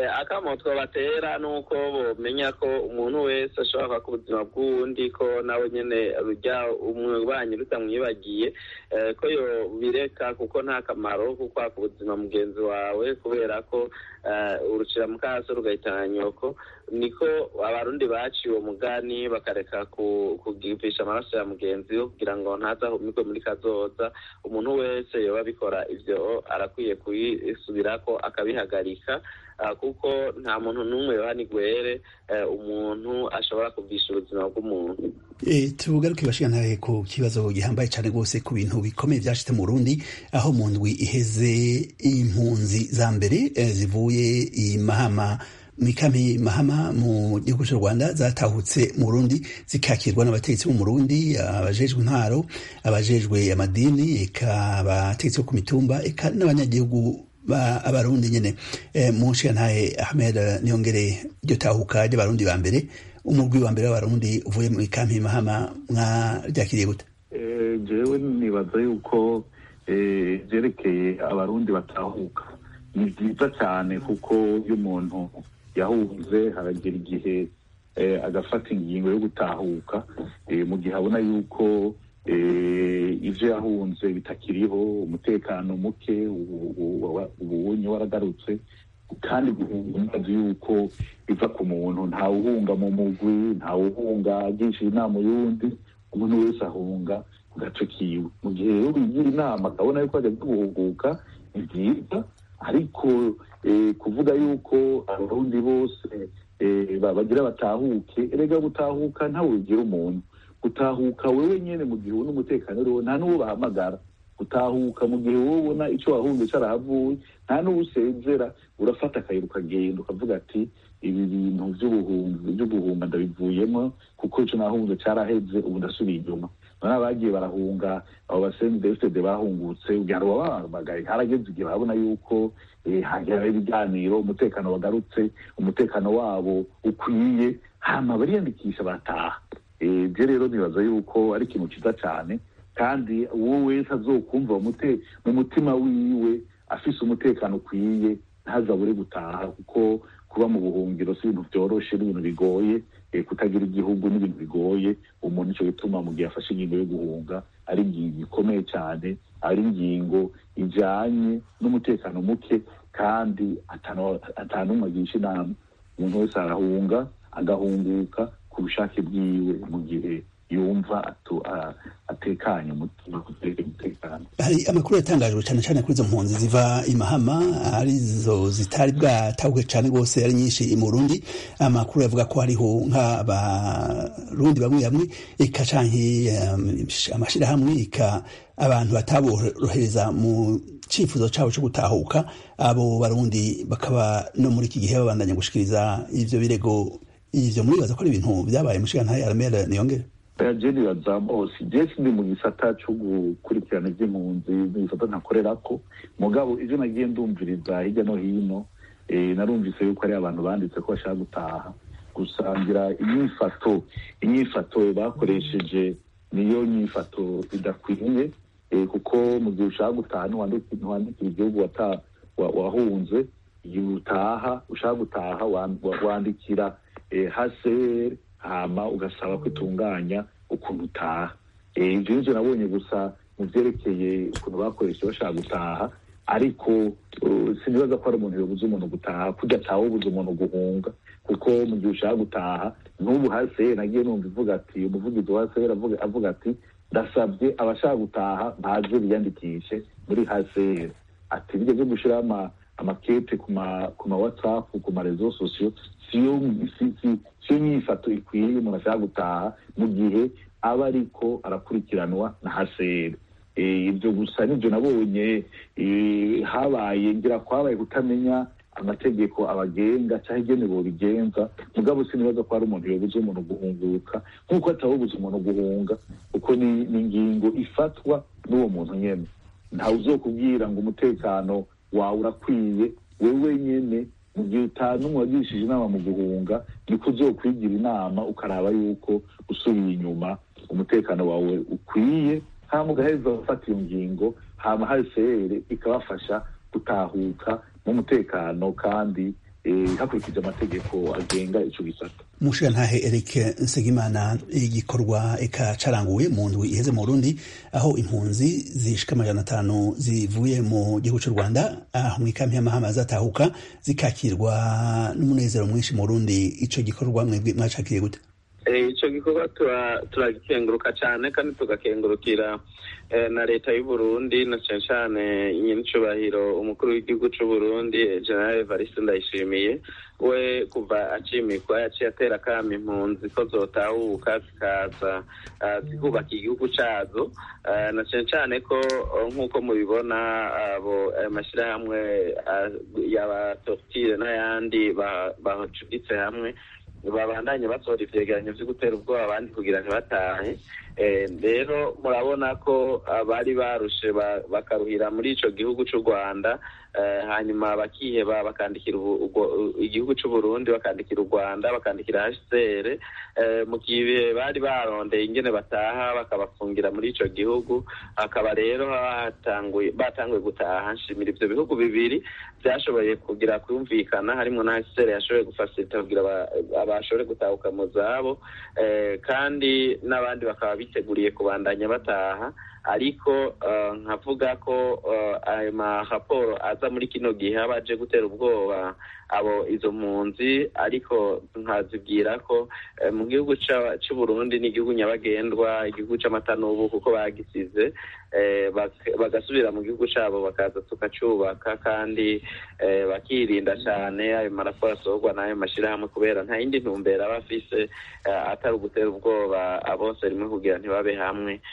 akamo twabatera ni uko bomenya ko umuntu wese ashobora kwaka ubuzima bw'uwundi ko nawe nyine rujya umubanyi rutamwibagiye ko yo bireka kuko nta kamaro ko kwaka ubuzima mugenzi wawe kubera ko urucira mu kaso rugahitana nyoko niko abarundi baciye uwo mugani bakareka kugivisha amaraso ya mugenzi we kugira ngo ntazahumirwe muri kazoza umuntu wese yoba abikora ivyo arakwiye kuyisubirako akabihagarika kuko nta muntu n'umwe yohani gwere umuntu ashobora kuvisha ubuzima bw'umuntu tugaruke bashikanaye ku kibazo gihambaye cyane rwose ku bintu bikomeye byashitse mu Burundi aho mu ndwi iheze impunzi za mbere zivuye i Mahama mikami mahama mu gihugu cy'u Rwanda zatahutse mu Burundi zikakirwa n'abategetsi bo mu Burundi abajejwe intwaro abajejwe amadini eka abategetsi bo ku mitumba eka n'abanyagihugu ba abarundi nyene e, mu ntahe Ahmed Niyongere ryo tahuka ry'abarundi ba mbere umugwi wa mbere w'abarundi uvuye mu kampi mahama mwaryakiriye gute jewe nibaza yuko vyerekeye abarundi batahuka ni vyiza cyane kuko iyo umuntu yahunze haragera igihe agafata ingingo yo gutahuka mu gihe abona yuko ibyo yahunze bitakiriho umutekano muke ubunye waragarutse kandi guhunga yuko biva ku muntu ntawuhunga mu mugwi ntawuhunga agisha inama y'undi umuntu wese ahunga ku gace kiwe mu gihe rero bigira inama akabona yuko ajya guhuguka ni byiza ariko kuvuga yuko abarundi bose bagira batahuke erega gutahuka ntawe bigira umuntu gutahuka wewe nyene mu gihe ubona umutekano uriho nta n'uwo bahamagara gutahuka mu gihe wowe ubona icyo wahunze carahavuye nta n'uwo usezera urafata akayira ukagenda ukavuga ati ibi bintu vy'ubuhumba ndabivuyemo kuko ico nahunze caraheze ubu ndasubiye inyuma none abagiye barahunga abo basenzi dfd bahungutse kugira ngo babahamagaye harageze igihe babona yuko hagera ibiganiro umutekano wagarutse umutekano wabo ukwiye hama bariyandikisha bataha ibyo rero nibaza yuko ari ikintu cyiza cyane kandi uwo wese azokumva mu mutima wiwe afise umutekano ukwiye ntazabure gutaha kuko kuba mu buhungiro si ibintu byoroshe n'ibintu bigoye kutagira igihugu n'ibintu bigoye umuntu icyo gituma mu gihe afashe ingingo yo guhunga ari ingingo ikomeye cyane ari ingingo ijyanye n'umutekano muke kandi atanumwe agisha inama umuntu wese arahunga agahunguka ku bushake bwiwe mu gihe yumva atekanye umutima umutekano hari amakuru yatangajwe cyane cyane kuri izo mpunzi ziva i Mahama arizo zitari bwatahuke cyane rwose ari nyinshi mu Burundi amakuru yavuga ko hariho nk'abarundi bamwe bamwe eka canke amashirahamwe eka abantu bataborohereza mu cyifuzo cyabo cyo gutahuka abo barundi bakaba no muri iki gihe babandanya gushikiriza ivyo birego ivyo muribaza ko ari ibintu byabaye mushigantahe aramera niyongere jeni bazamose jesi ndi mu gisata cyo gukurikirana iby'impunzi n'ibisata ntakorerako mugabo ivyo nagiye ndumviriza hirya no hino narumvise yuko ari abantu banditse ko bashaka gutaha gusangira inyifato inyifato bakoresheje niyo nyifato idakwiye kuko mu gihe ushaka gutaha ntiwandikira igihugu wahunze igihe utaha ushaka gutaha wandikira haseri hama ugasaba ko itunganya ukuntu utaha ibyo nivyo nabonye gusa mu vyerekeye ukuntu bakoresha bashaka gutaha ariko sinibaza ko ari umuntu yobuza umuntu gutaha kurya atawe ubuza umuntu guhunga kuko mu gihe ushaka gutaha n'ubu haseri nagiye numva ivuga ati umuvugizi wa haseri avuga ati ndasabye abashaka gutaha baze biyandikishe muri haseri ati bijya byo gushiraho amakete ku ma whatsapp ku ma rezo sosiyo siyo nyifato ikwiye umuntu ashaka gutaha mu gihe aba ariko arakurikiranwa na haseri ibyo gusa nibyo nabonye habaye ngira ko habaye kutamenya amategeko abagenga cyangwa igenewe bigenza mugabo sinibaza ko hari umuntu yobuza umuntu guhunguka nk'uko atawobuza umuntu guhunga kuko ni ingingo ifatwa n'uwo muntu nyene ntawe uzokubwira ngo umutekano wawe urakwiye wewe nyene mu gihe utanumwe wagirishije inama mu guhunga niko uzokwigira inama ukaraba yuko usubiye inyuma umutekano wawe ukwiye hama ugaheza gufata iyo ngingo hama hsr ikabafasha gutahuka mu mutekano kandi hakurikije amategeko agenga ico gisata umushirantahe Eric Nsengimana igikorwa eka caranguwe mu ndwi iheze mu Burundi aho impunzi zishika amajana atanu zivuye mu gihugu c'u Rwanda aho mw'ikampi y'amahama zatahuka zikakirwa n'umunezero mwinshi mu Burundi ico gikorwa mwebwe mwacakiriye gute icyo gikorwa turagikenguruka cyane kandi tugakengurukira na leta y'u Burundi na cyane cyane nyinicubahiro umukuru w'igihugu cy'u Burundi general Evariste Ndayishimiye we kuva acimikwa yaciye atera akamo impunzi ko zotahuka zikaza zikubaka igihugu cyazo na cyane cyane ko nk'uko mubibona abo amashyirahamwe ya tortire n'ayandi bahacuditse hamwe babandanye basohora ivyegeranyo vyo gutera ubwoba abandi kugira ntibatahe rero murabona ko bari barushe bakaruhira muri ico gihugu c'u rwanda hanyuma bakiheba bakandikira igihugu c'u burundi bakandikira u rwanda bakandikira hcr mu gihe bari barondeye ingene bataha bakabafungira muri ico gihugu hakaba rero batanguye gutaha nshimira ivyo bihugu bibiri vyashoboye kugira kumvikana harimwo na hcr yashoboye gufasilita kugira bashobore gutahuka mu zabo kandi n'abandi bakaba biteguriye kubandanya bataha ariko nkavuga ko ayo maraporo aza muri kino gihe aba aje gutera ubwoba abo izo mpunzi ariko nkazibwira ko mu gihugu cy'u Burundi ni igihugu nyabagendwa igihugu c'amata n'ubu kuko bagisize bagasubira mu gihugu cyabo bakaza tukacyubaka kandi bakirinda cyane ayo maraporo asohorwa n'ayo mashyirahamwe kubera nta yindi ntumbero aba afise atari ugutera ubwoba bose rimwe kugira ntibabe hamwe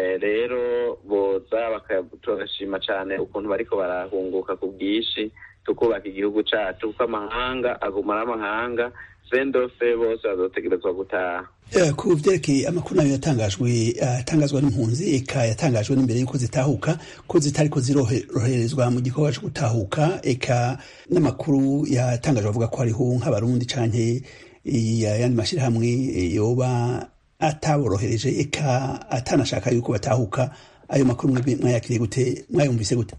rero boza turashima cyane ukuntu bariko barahunguka ku bwinshi tukubaka igihugu cyacu kuko amahanga aguma ari amahanga sendofe bose bazotegerezwa gutaha ku vyerekeye amakuru nayo yatangajwe atangazwa n'impunzi eka yatangajwe n'imbere y'uko zitahuka ko zitariko ziroherezwa mu gikorwa co gutahuka eka n'amakuru yatangajwe avuga ko hariho nk'abarundi canke ayandi mashirahamwe yoba ataborohereje eka atanashaka yuko batahuka ayo makuru mwayakiriye gute mwayumvise gute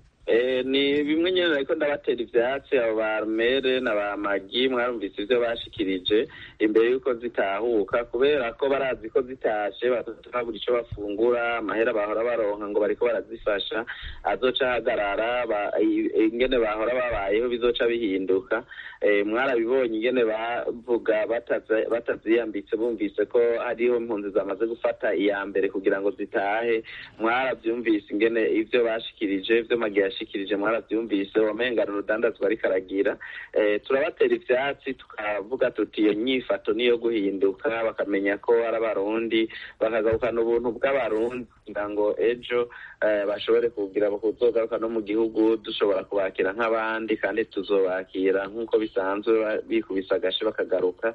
ni bimwe nyine ariko ndabatera ivyatsi abo ba mere na ba magi mwarumvise ivyo bashikirije imbere y'uko zitahuka kubera ko barazi ko zitashe babura ico bafungura amahera bahora baronka ngo bariko barazifasha azoca ahagarara ingene bahora babayeho bizoca bihinduka mwarabibonye ingene bavuga bataziyambitse bumvise ko hariho impunzi zamaze gufata iya mbere kugira ngo zitahe mwaravyumvise ingene ivyo bashikirije ivyo magi yashikirije mwaravyumvise wamengana urudandazwa ariko aragira turabatera ivyatsi tukavuga tuti iyo nyifato niyo guhinduka bakamenya ko ari abarundi bakagarukana ubuntu bw'abarundi kugira ngo ejo bashobore kugira kuzogaruka no mu gihugu dushobora kubakira nk'abandi kandi tuzobakira nk'uko bisanzwe bikubisa agashi bakagaruka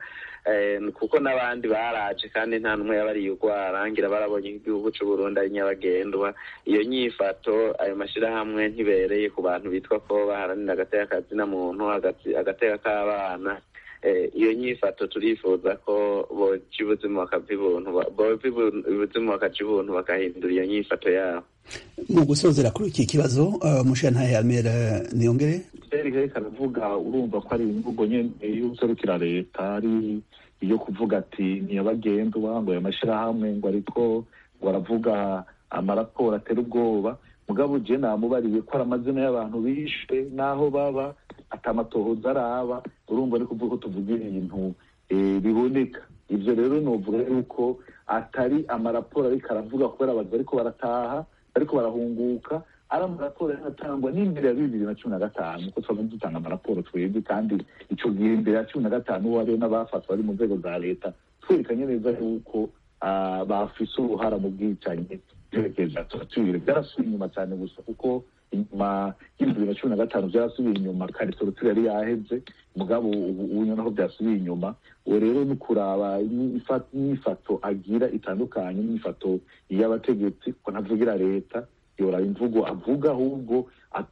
kuko n'abandi baraje kandi nta n'umwe yabariye urwara ngira barabonye igihugu c'u Burundi ari nyabagendwa iyo nyifato ayo mashirahamwe ntibereye ku bantu bitwa ko baharanira agateka kazina muntu agateka k'abana iyo nyifato turifuza ko boca ubuzima bakava ibuntu bova ubuzima bakaca ibuntu bakahindura iyo nyifato yabo mu gusozera kuri iki kibazo umushirantahe Almera Niyongere reka aravuga urumva ko ari imvugo nyene y'userukira leta ari iyo kuvuga ati ntiyabagendwa ngo ayo mashirahamwe ngo ariko ngo aravuga amaraporo atera ubwoba mugabo je namubariye ko ari amazina y'abantu bishwe n'aho baba atamatohoza araba urumva ni kuvuga ko tuvuga ibintu biboneka ivyo rero novuga yuko atari amaraporo ariko aravuga kubera abantu bariko barataha bariko barahunguka ari amaraporo yanatangwa n'imbere ya bibiri na cumi na gatanu ko twaba dutanga amaraporo twebwe kandi ico gihe imbere ya cumi na gatanu uwo hariho n'abafatwa bari mu nzego za leta twerekanye neza yuko bafise uruhara mu bwicanyi vyerekeza torture vyarasubiye inyuma cyane gusa kuko inyuma y'ibihumbi bibiri na cumi na gatanu vyarasubiye inyuma kare torture yari yaheze mugabo ubu noneho vyasubiye inyuma uwo rero ni kuraba inyifato agira itandukanye n'inyifato y'abategetsi ko ntavugira leta yoraba imvugo avuga ahubwo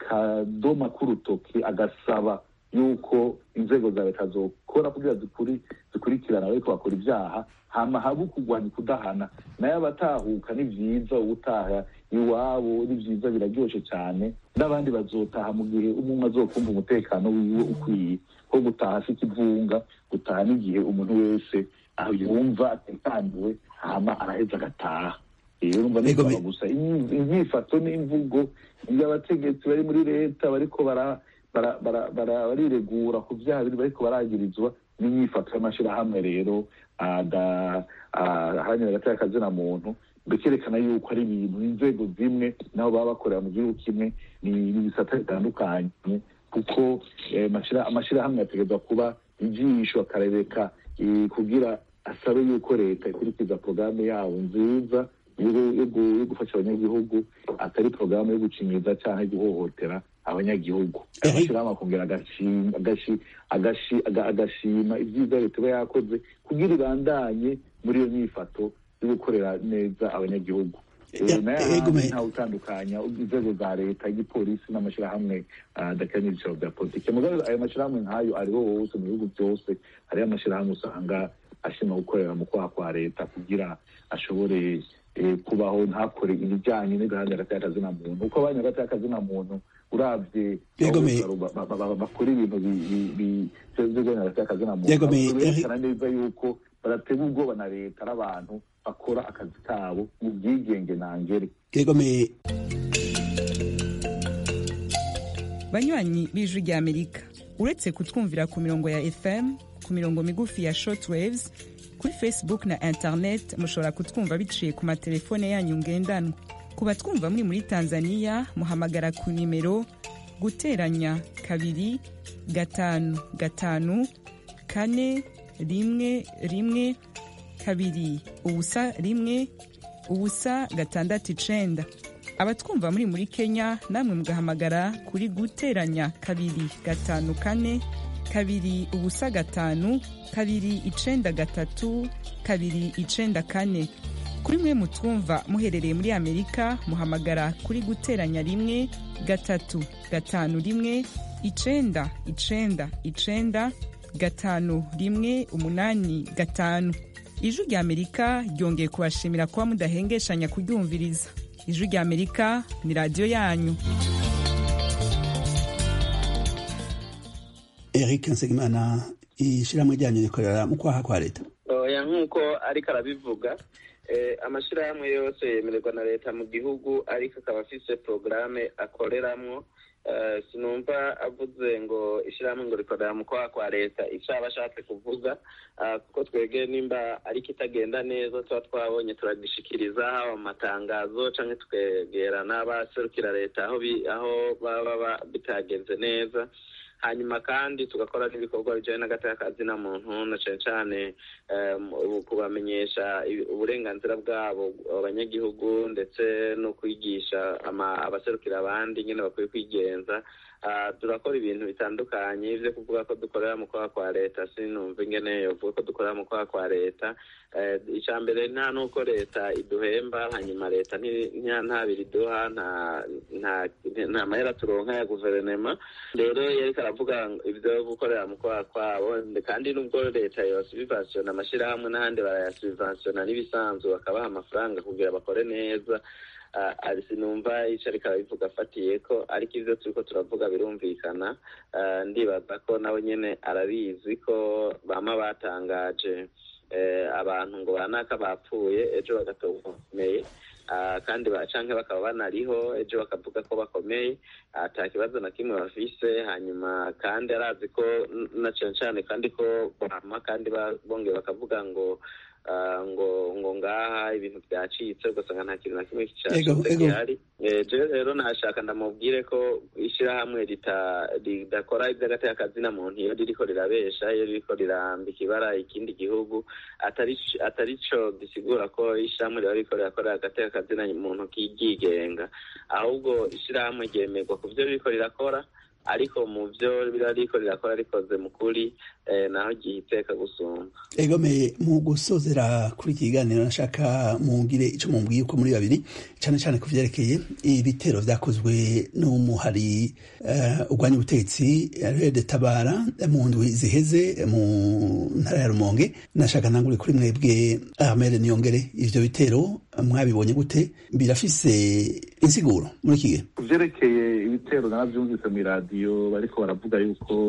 akadoma k'urutoki agasaba yuko inzego za leta zokora kugira zikurikirana ariko bakora ibyaha hama habe kurwanya kudahana nayo abatahuka ni vyiza ubutaha iwabo ni vyiza biraryoshe cyane n'abandi bazotaha mu gihe umwe azokumva umutekano wiwe ukwiye ko gutaha si ikivunga gutaha n'igihe umuntu wese aho yumva atekaniwe hama araheza agataha rero urumva Ego, nisaba me- gusa inyi- inyifato n'imvugo y'abategetsi bari muri leta bariko bara bara- bara- bara- bariregura ku vyaha biri bariko baragirizwa n'inyifato y'amashirahamwe rero aga- a- aharanira hagati y'akazina muntu bikerekana yuko ari ibintu inzego zimwe naho baba bakorera mu gihugu kimwe ni ni ibisata bitandukanye kuko eh, amashira- amashirahamwe yategerezwa kuba ijisho akarereka eh, kugira asabe yuko leta ikurikiza porogaramu yabo nziza yo yo gu- yo gufasha abanyagihugu atari porogaramu yo gucinyiza cyangwa guhohotera abanyagihugu Eh. amashyirahamwe akongera agashima agashi- agashi- aga- agashima ibyiza leta iba yakoze kugira ibandanye muri iyo myifato yo gukorera neza abanyagihugu Eh, Eh, nayo eh, ahandi Gume. ntawe utandukanya inzego za leta igipolisi n'amashyirahamwe ah, adakora n'ibiciro bya politiki mugabe ayo mashyirahamwe nk'ayo ariho hose mu bihugu byose hariho amashyirahamwe usanga ashinzwe gukorera mu kwaha kwa leta kugira ashobore eh, kubaho ntakore ibijyanye n'igahanda hagati y'akazina muntu uko abanya hagati y'akazina muntu uravye Yego, abo me- ba- ba- ba- ba- bakora ibintu bi- bi- bi- by'igahanda hagati y'akazina muntu Yego, me- berekana neza yuko badategwa ubwoba na leta n'abantu bakora akazi kabo mu bwigenge nangere yegomeye banywanyi b'ijwi ry'amerika uretse kutwumvira ku mirongo ya fm ku mirongo migufi ya shortwaves kuri facebook na internet mushobora kutwumva biciye ku matelefone yanyu ngendanwa ku batwumva muri muri tanzania muhamagara ku nimero guteranya kabiri gatanu gatanu kane rimwe rimwe kabiri ubusa rimwe ubusa gatandatu icenda abatwumva muri muri kenya namwe mugahamagara kuri guteranya kabiri gatanu kane kabiri ubusa gatanu kabiri icenda gatatu kabiri icenda kane kuri mwe mutwumva muherereye muri amerika muhamagara kuri guteranya rimwe gatatu gatanu rimwe icenda icenda icenda gatanu rimwe umunani gatanu ijwi rya amerika ryongeye kubashimira kuba mudahengeshanya kuryumviriza ijwi rya amerika ni radiyo yanyu eric nsengimana ishyirahamwe ryanyu rikorera mu kwaha kwa leta oya nk'uko ariko arabivuga eh, amashyirahamwe yose yemererwa na leta mu gihugu ariko akaba afise porogaramu akoreramwo Eh, sinumva avuze ngo ishyirahamwe ngo rikorera mu kwaha kwa leta icyo aba ashatse kuvuga ah, kuko twebwe nimba ariko itagenda neza tuba twabonye turagishikiriza haba mu matangazo cyangwa twegera n'abaserukira leta aho bi- aho baba ba- bitagenze neza hanyuma kandi tugakora n'ibikorwa bijyanye n'agatakazi na muntu na cyane cyane eh, mu- kubamenyesha ibi- uburenganzira bwabo abanyagihugu ndetse no kwigisha ama- abaserukira abandi nyine bakwiye kwigenza Ah, turakora ibintu bitandukanye byo kuvuga ko dukorera mu kwaha kwa leta sinumva ingene yovuga ko dukorera mu kwaha kwa leta Eh, icya mbere nta n'uko leta iduhemba hanyuma leta nti- nta nta biri iduha nta nta nta mahera turonka ya guverinema rero yariko aravuga ngo ibyo gukorera mu kwaha kwabo kandi nubwo leta yosubivasiona amashyirahamwe n'ahandi barayasubivasiona n'ibisanzwe bakabaha amafaranga kugira bakore neza Ah, ari sinumva ico ariko arabivuga afatiye ko ariko ivyo turiko turavuga birumvikana Ah, ndibaza ko nawe nyene arabizi ko bama batangaje eh, abantu ngo banaka bapfuye ejo bagatorwa bakomeye Ah, kandi ba- canke bakaba banariho ejo bakavuga ko bakomeye ata kibazo na kimwe bafise hanyuma kandi arazi ko n- na cane cane kandi ko bama kandi ba- bongeye bakavuga ngo ah, ngo ngo ngaha ibintu byacitse ugasanga nta kintu na kimwe Ego, cyacitse ego. gihari Eh, jewe rero nashaka ndamubwire ko ishyirahamwe rita- ridakora iby'agateka muntu iyo ririko rirabesha iyo ririko rirambika ibara ikindi gihugu atari atari co gisigura ko ishyirahamwe riba ririko rirakorera agateka muntu kigenga ahubwo ishyirahamwe ryemerwa ku byo ririko rirakora ariko mu byo riba ririko rirakora rikoze mu kuri eh, naho gihiteka gusumba egomeye mu gusozera kuri iki kiganiro nashaka mungire ico mumbwiye uko muri babiri cane cane ku vyerekeye ibitero vyakozwe n'umuhari uh, urwanya ubutegetsi rede tabara mu ndwi ziheze mu ntara ya rumonge nashaka ntangure kuri mwebwe ahmed niyongere ivyo bitero mwabibonye gute birafise insiguro muri iki gihe ku byerekeye ibitero narabyumvise mu iradiyo bariko baravuga yuko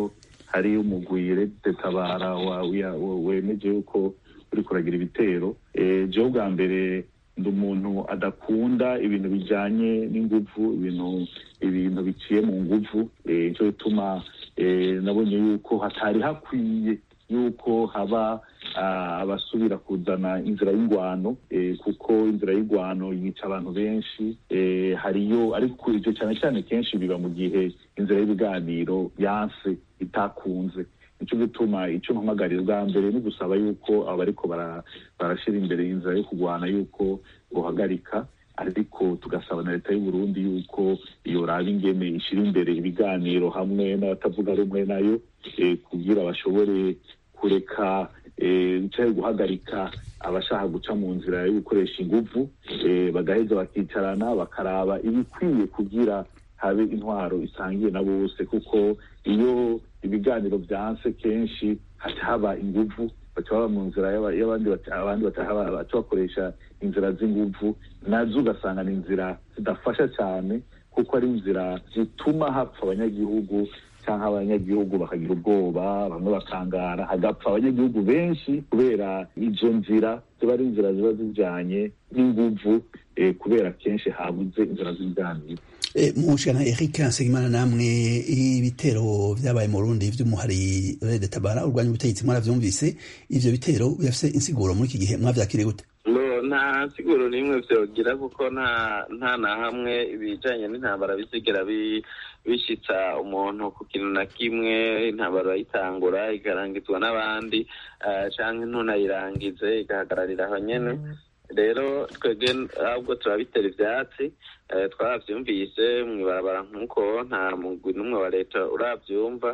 hari umugwi rede tabara wemeje yuko uri kuragira ibitero jewe bwa mbere ndi umuntu adakunda ibintu bijanye n'inguvu ibintu ibintu biciye mu nguvu nicyo bituma nabonye yuko hatari hakwiye yuko haba abasubira kuzana inzira y'ingwano kuko inzira y'ingwano yica abantu benshi hariyo ariko ibyo cyane cyane kenshi biba mu gihe inzira y'ibiganiro yanse itakunze nicyo gituma icyo mpamagarira bwa mbere ni gusaba yuko aba bariko barashyira imbere inzira yo kurwana yuko guhagarika ariko tugasaba na leta y'u Burundi yuko iyo raba ingene ishyira imbere ibiganiro hamwe n'abatavuga rumwe nayo kugira bashobore kureka cyangwa guhagarika abashaka guca mu nzira yo gukoresha inguvu bagaheza bakicarana bakaraba ibikwiye kugira habe intwaro isangiye na bose kuko iyo ibiganiro byanse kenshi haba inguvu baca baba mu nzira y'abandi abandi baca bakoresha inzira z'inguvu nazo ugasanga ni inzira zidafasha cyane kuko ari inzira zituma hapfa abanyagihugu cyangwa abanyagihugu bakagira ubwoba bamwe bakangara hagapfa abanyagihugu benshi kubera izo nzira ziba ari inzira ziba zijyanye n'inguvu kubera kenshi habuze inzira z'ibiganiro mushana Eric Nsengimana namwe ibitero vyabaye mu Burundi vy'umuhari Red Tabara urwanya ubutegetsi mwaravyumvise ivyo bitero bifise insiguro muri iki gihe mwavyakiriye gute nta siguro n'imwe vyogira kuko nta nta na hamwe ibijanye n'intambara bisigera bishitsa umuntu ku kintu na kimwe intambara bayitangura ikarangizwa n'abandi canke ntunayirangize igahagararira aho nyene rero twebwe ahubwo turabitera ivyatsi twaravyumvise mw'ibarabara nk'uko nta mugwi n'umwe wa leta uravyumva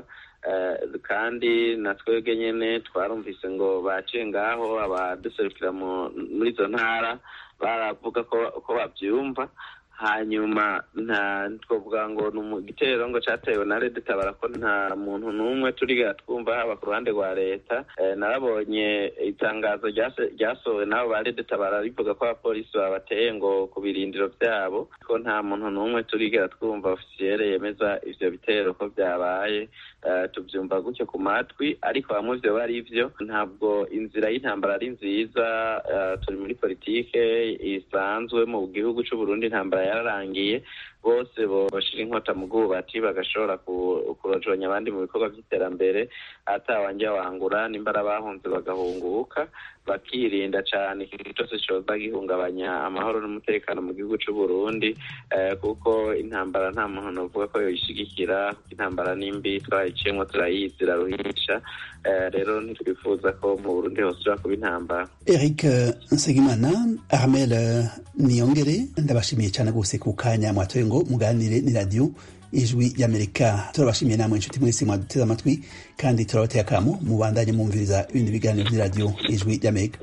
kandi na twebwe nyene twarumvise ngo baciye ngaho abaduserukira muri izo ntara baravuga ko bavyumva hanyuma nta twavuga ngo ni igitero ngo cyatewe na leta itabara ko nta muntu n'umwe turigera twumva haba ku ruhande rwa leta narabonye itangazo ryasohowe n'abo ba leta itabara rivuga ko abapolisi babateye ngo ku birindiro byabo ko nta muntu n'umwe turigera twumva ofisiyere yemeza ivyo bitero ko byabaye tubyumva gutyo ku matwi ariko bamwe vyo bari vyo ntabwo inzira y'intambara ari nziza turi muri politike isanzwe mu gihugu c'uburundi intambara yararangiye bose boshira inkota mu bwubati bagashobora kurojonya abandi mu bikorwa by'iterambere atawanjye wangura nimbara bahunze bagahunguka bakirinda cyane ikintu cyose cyoza gihungabanya amahoro n'umutekano mu gihugu cy'u Burundi kuko intambara nta muntu novuga ko yoyishigikira intambara nimbi twayiciyemo turayizi iraruhisha rero ntitwifuza ko mu Burundi hosubira kuba intambara Eric Nsengimana Armel Niyongere ndabashimiye cyane rwose ku kanya mwatoye ngo muganire ni radio ijwi ry'amerika turabashimiye namwe inshuti mwese mwaduteze amatwi kandi turabateye akamo mubandanye mwumviriza ibindi biganiro by'iradiyo ijwi ry'amerika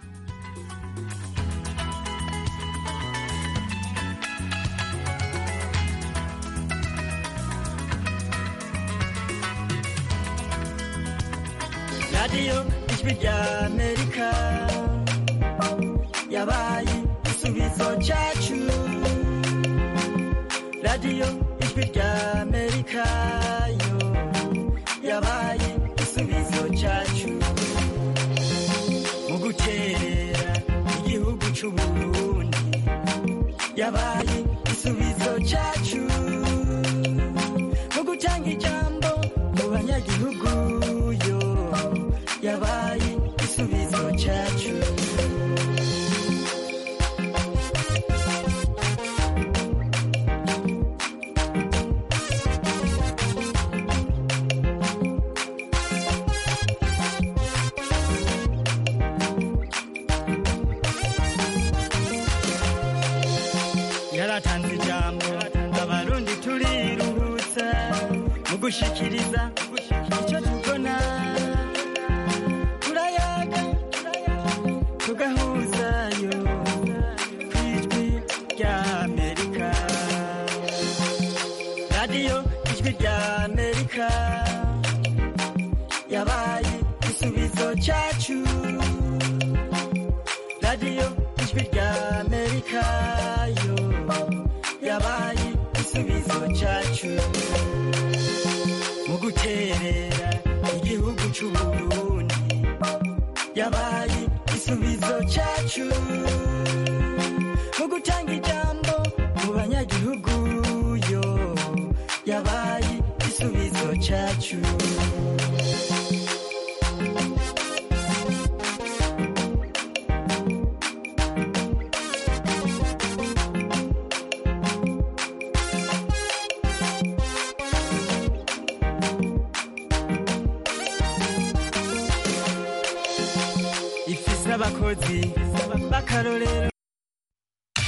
radiyo ijwi ry'amerika yabaye igisubizo cyacu radiyo ijwi ry'amerika yo yabaye igisubizo cyacu mu guterera igihugu cy'uburundi yabaye igisubizo cyacu mu gutanga ijambo mu banyagihugu yo yabaye igisubizo cyacu yaratanze ijambo abarundi turiruhutsa mu gushikiriza icyo tubona turayaga tugahuzayo ku ijwi ry'amerika radiyo ijwi ry'amerika yabaye igisubizo cyacu radiyo ijwi ry'amerika yo yabaye igisubizo cyacu mu guterera igihugu c'uburundi yabaye igisubizo cacu mu gutanga ijambo mu banyagihugu yo yabaye igisubizo cacu ifise abakozi b'akarorero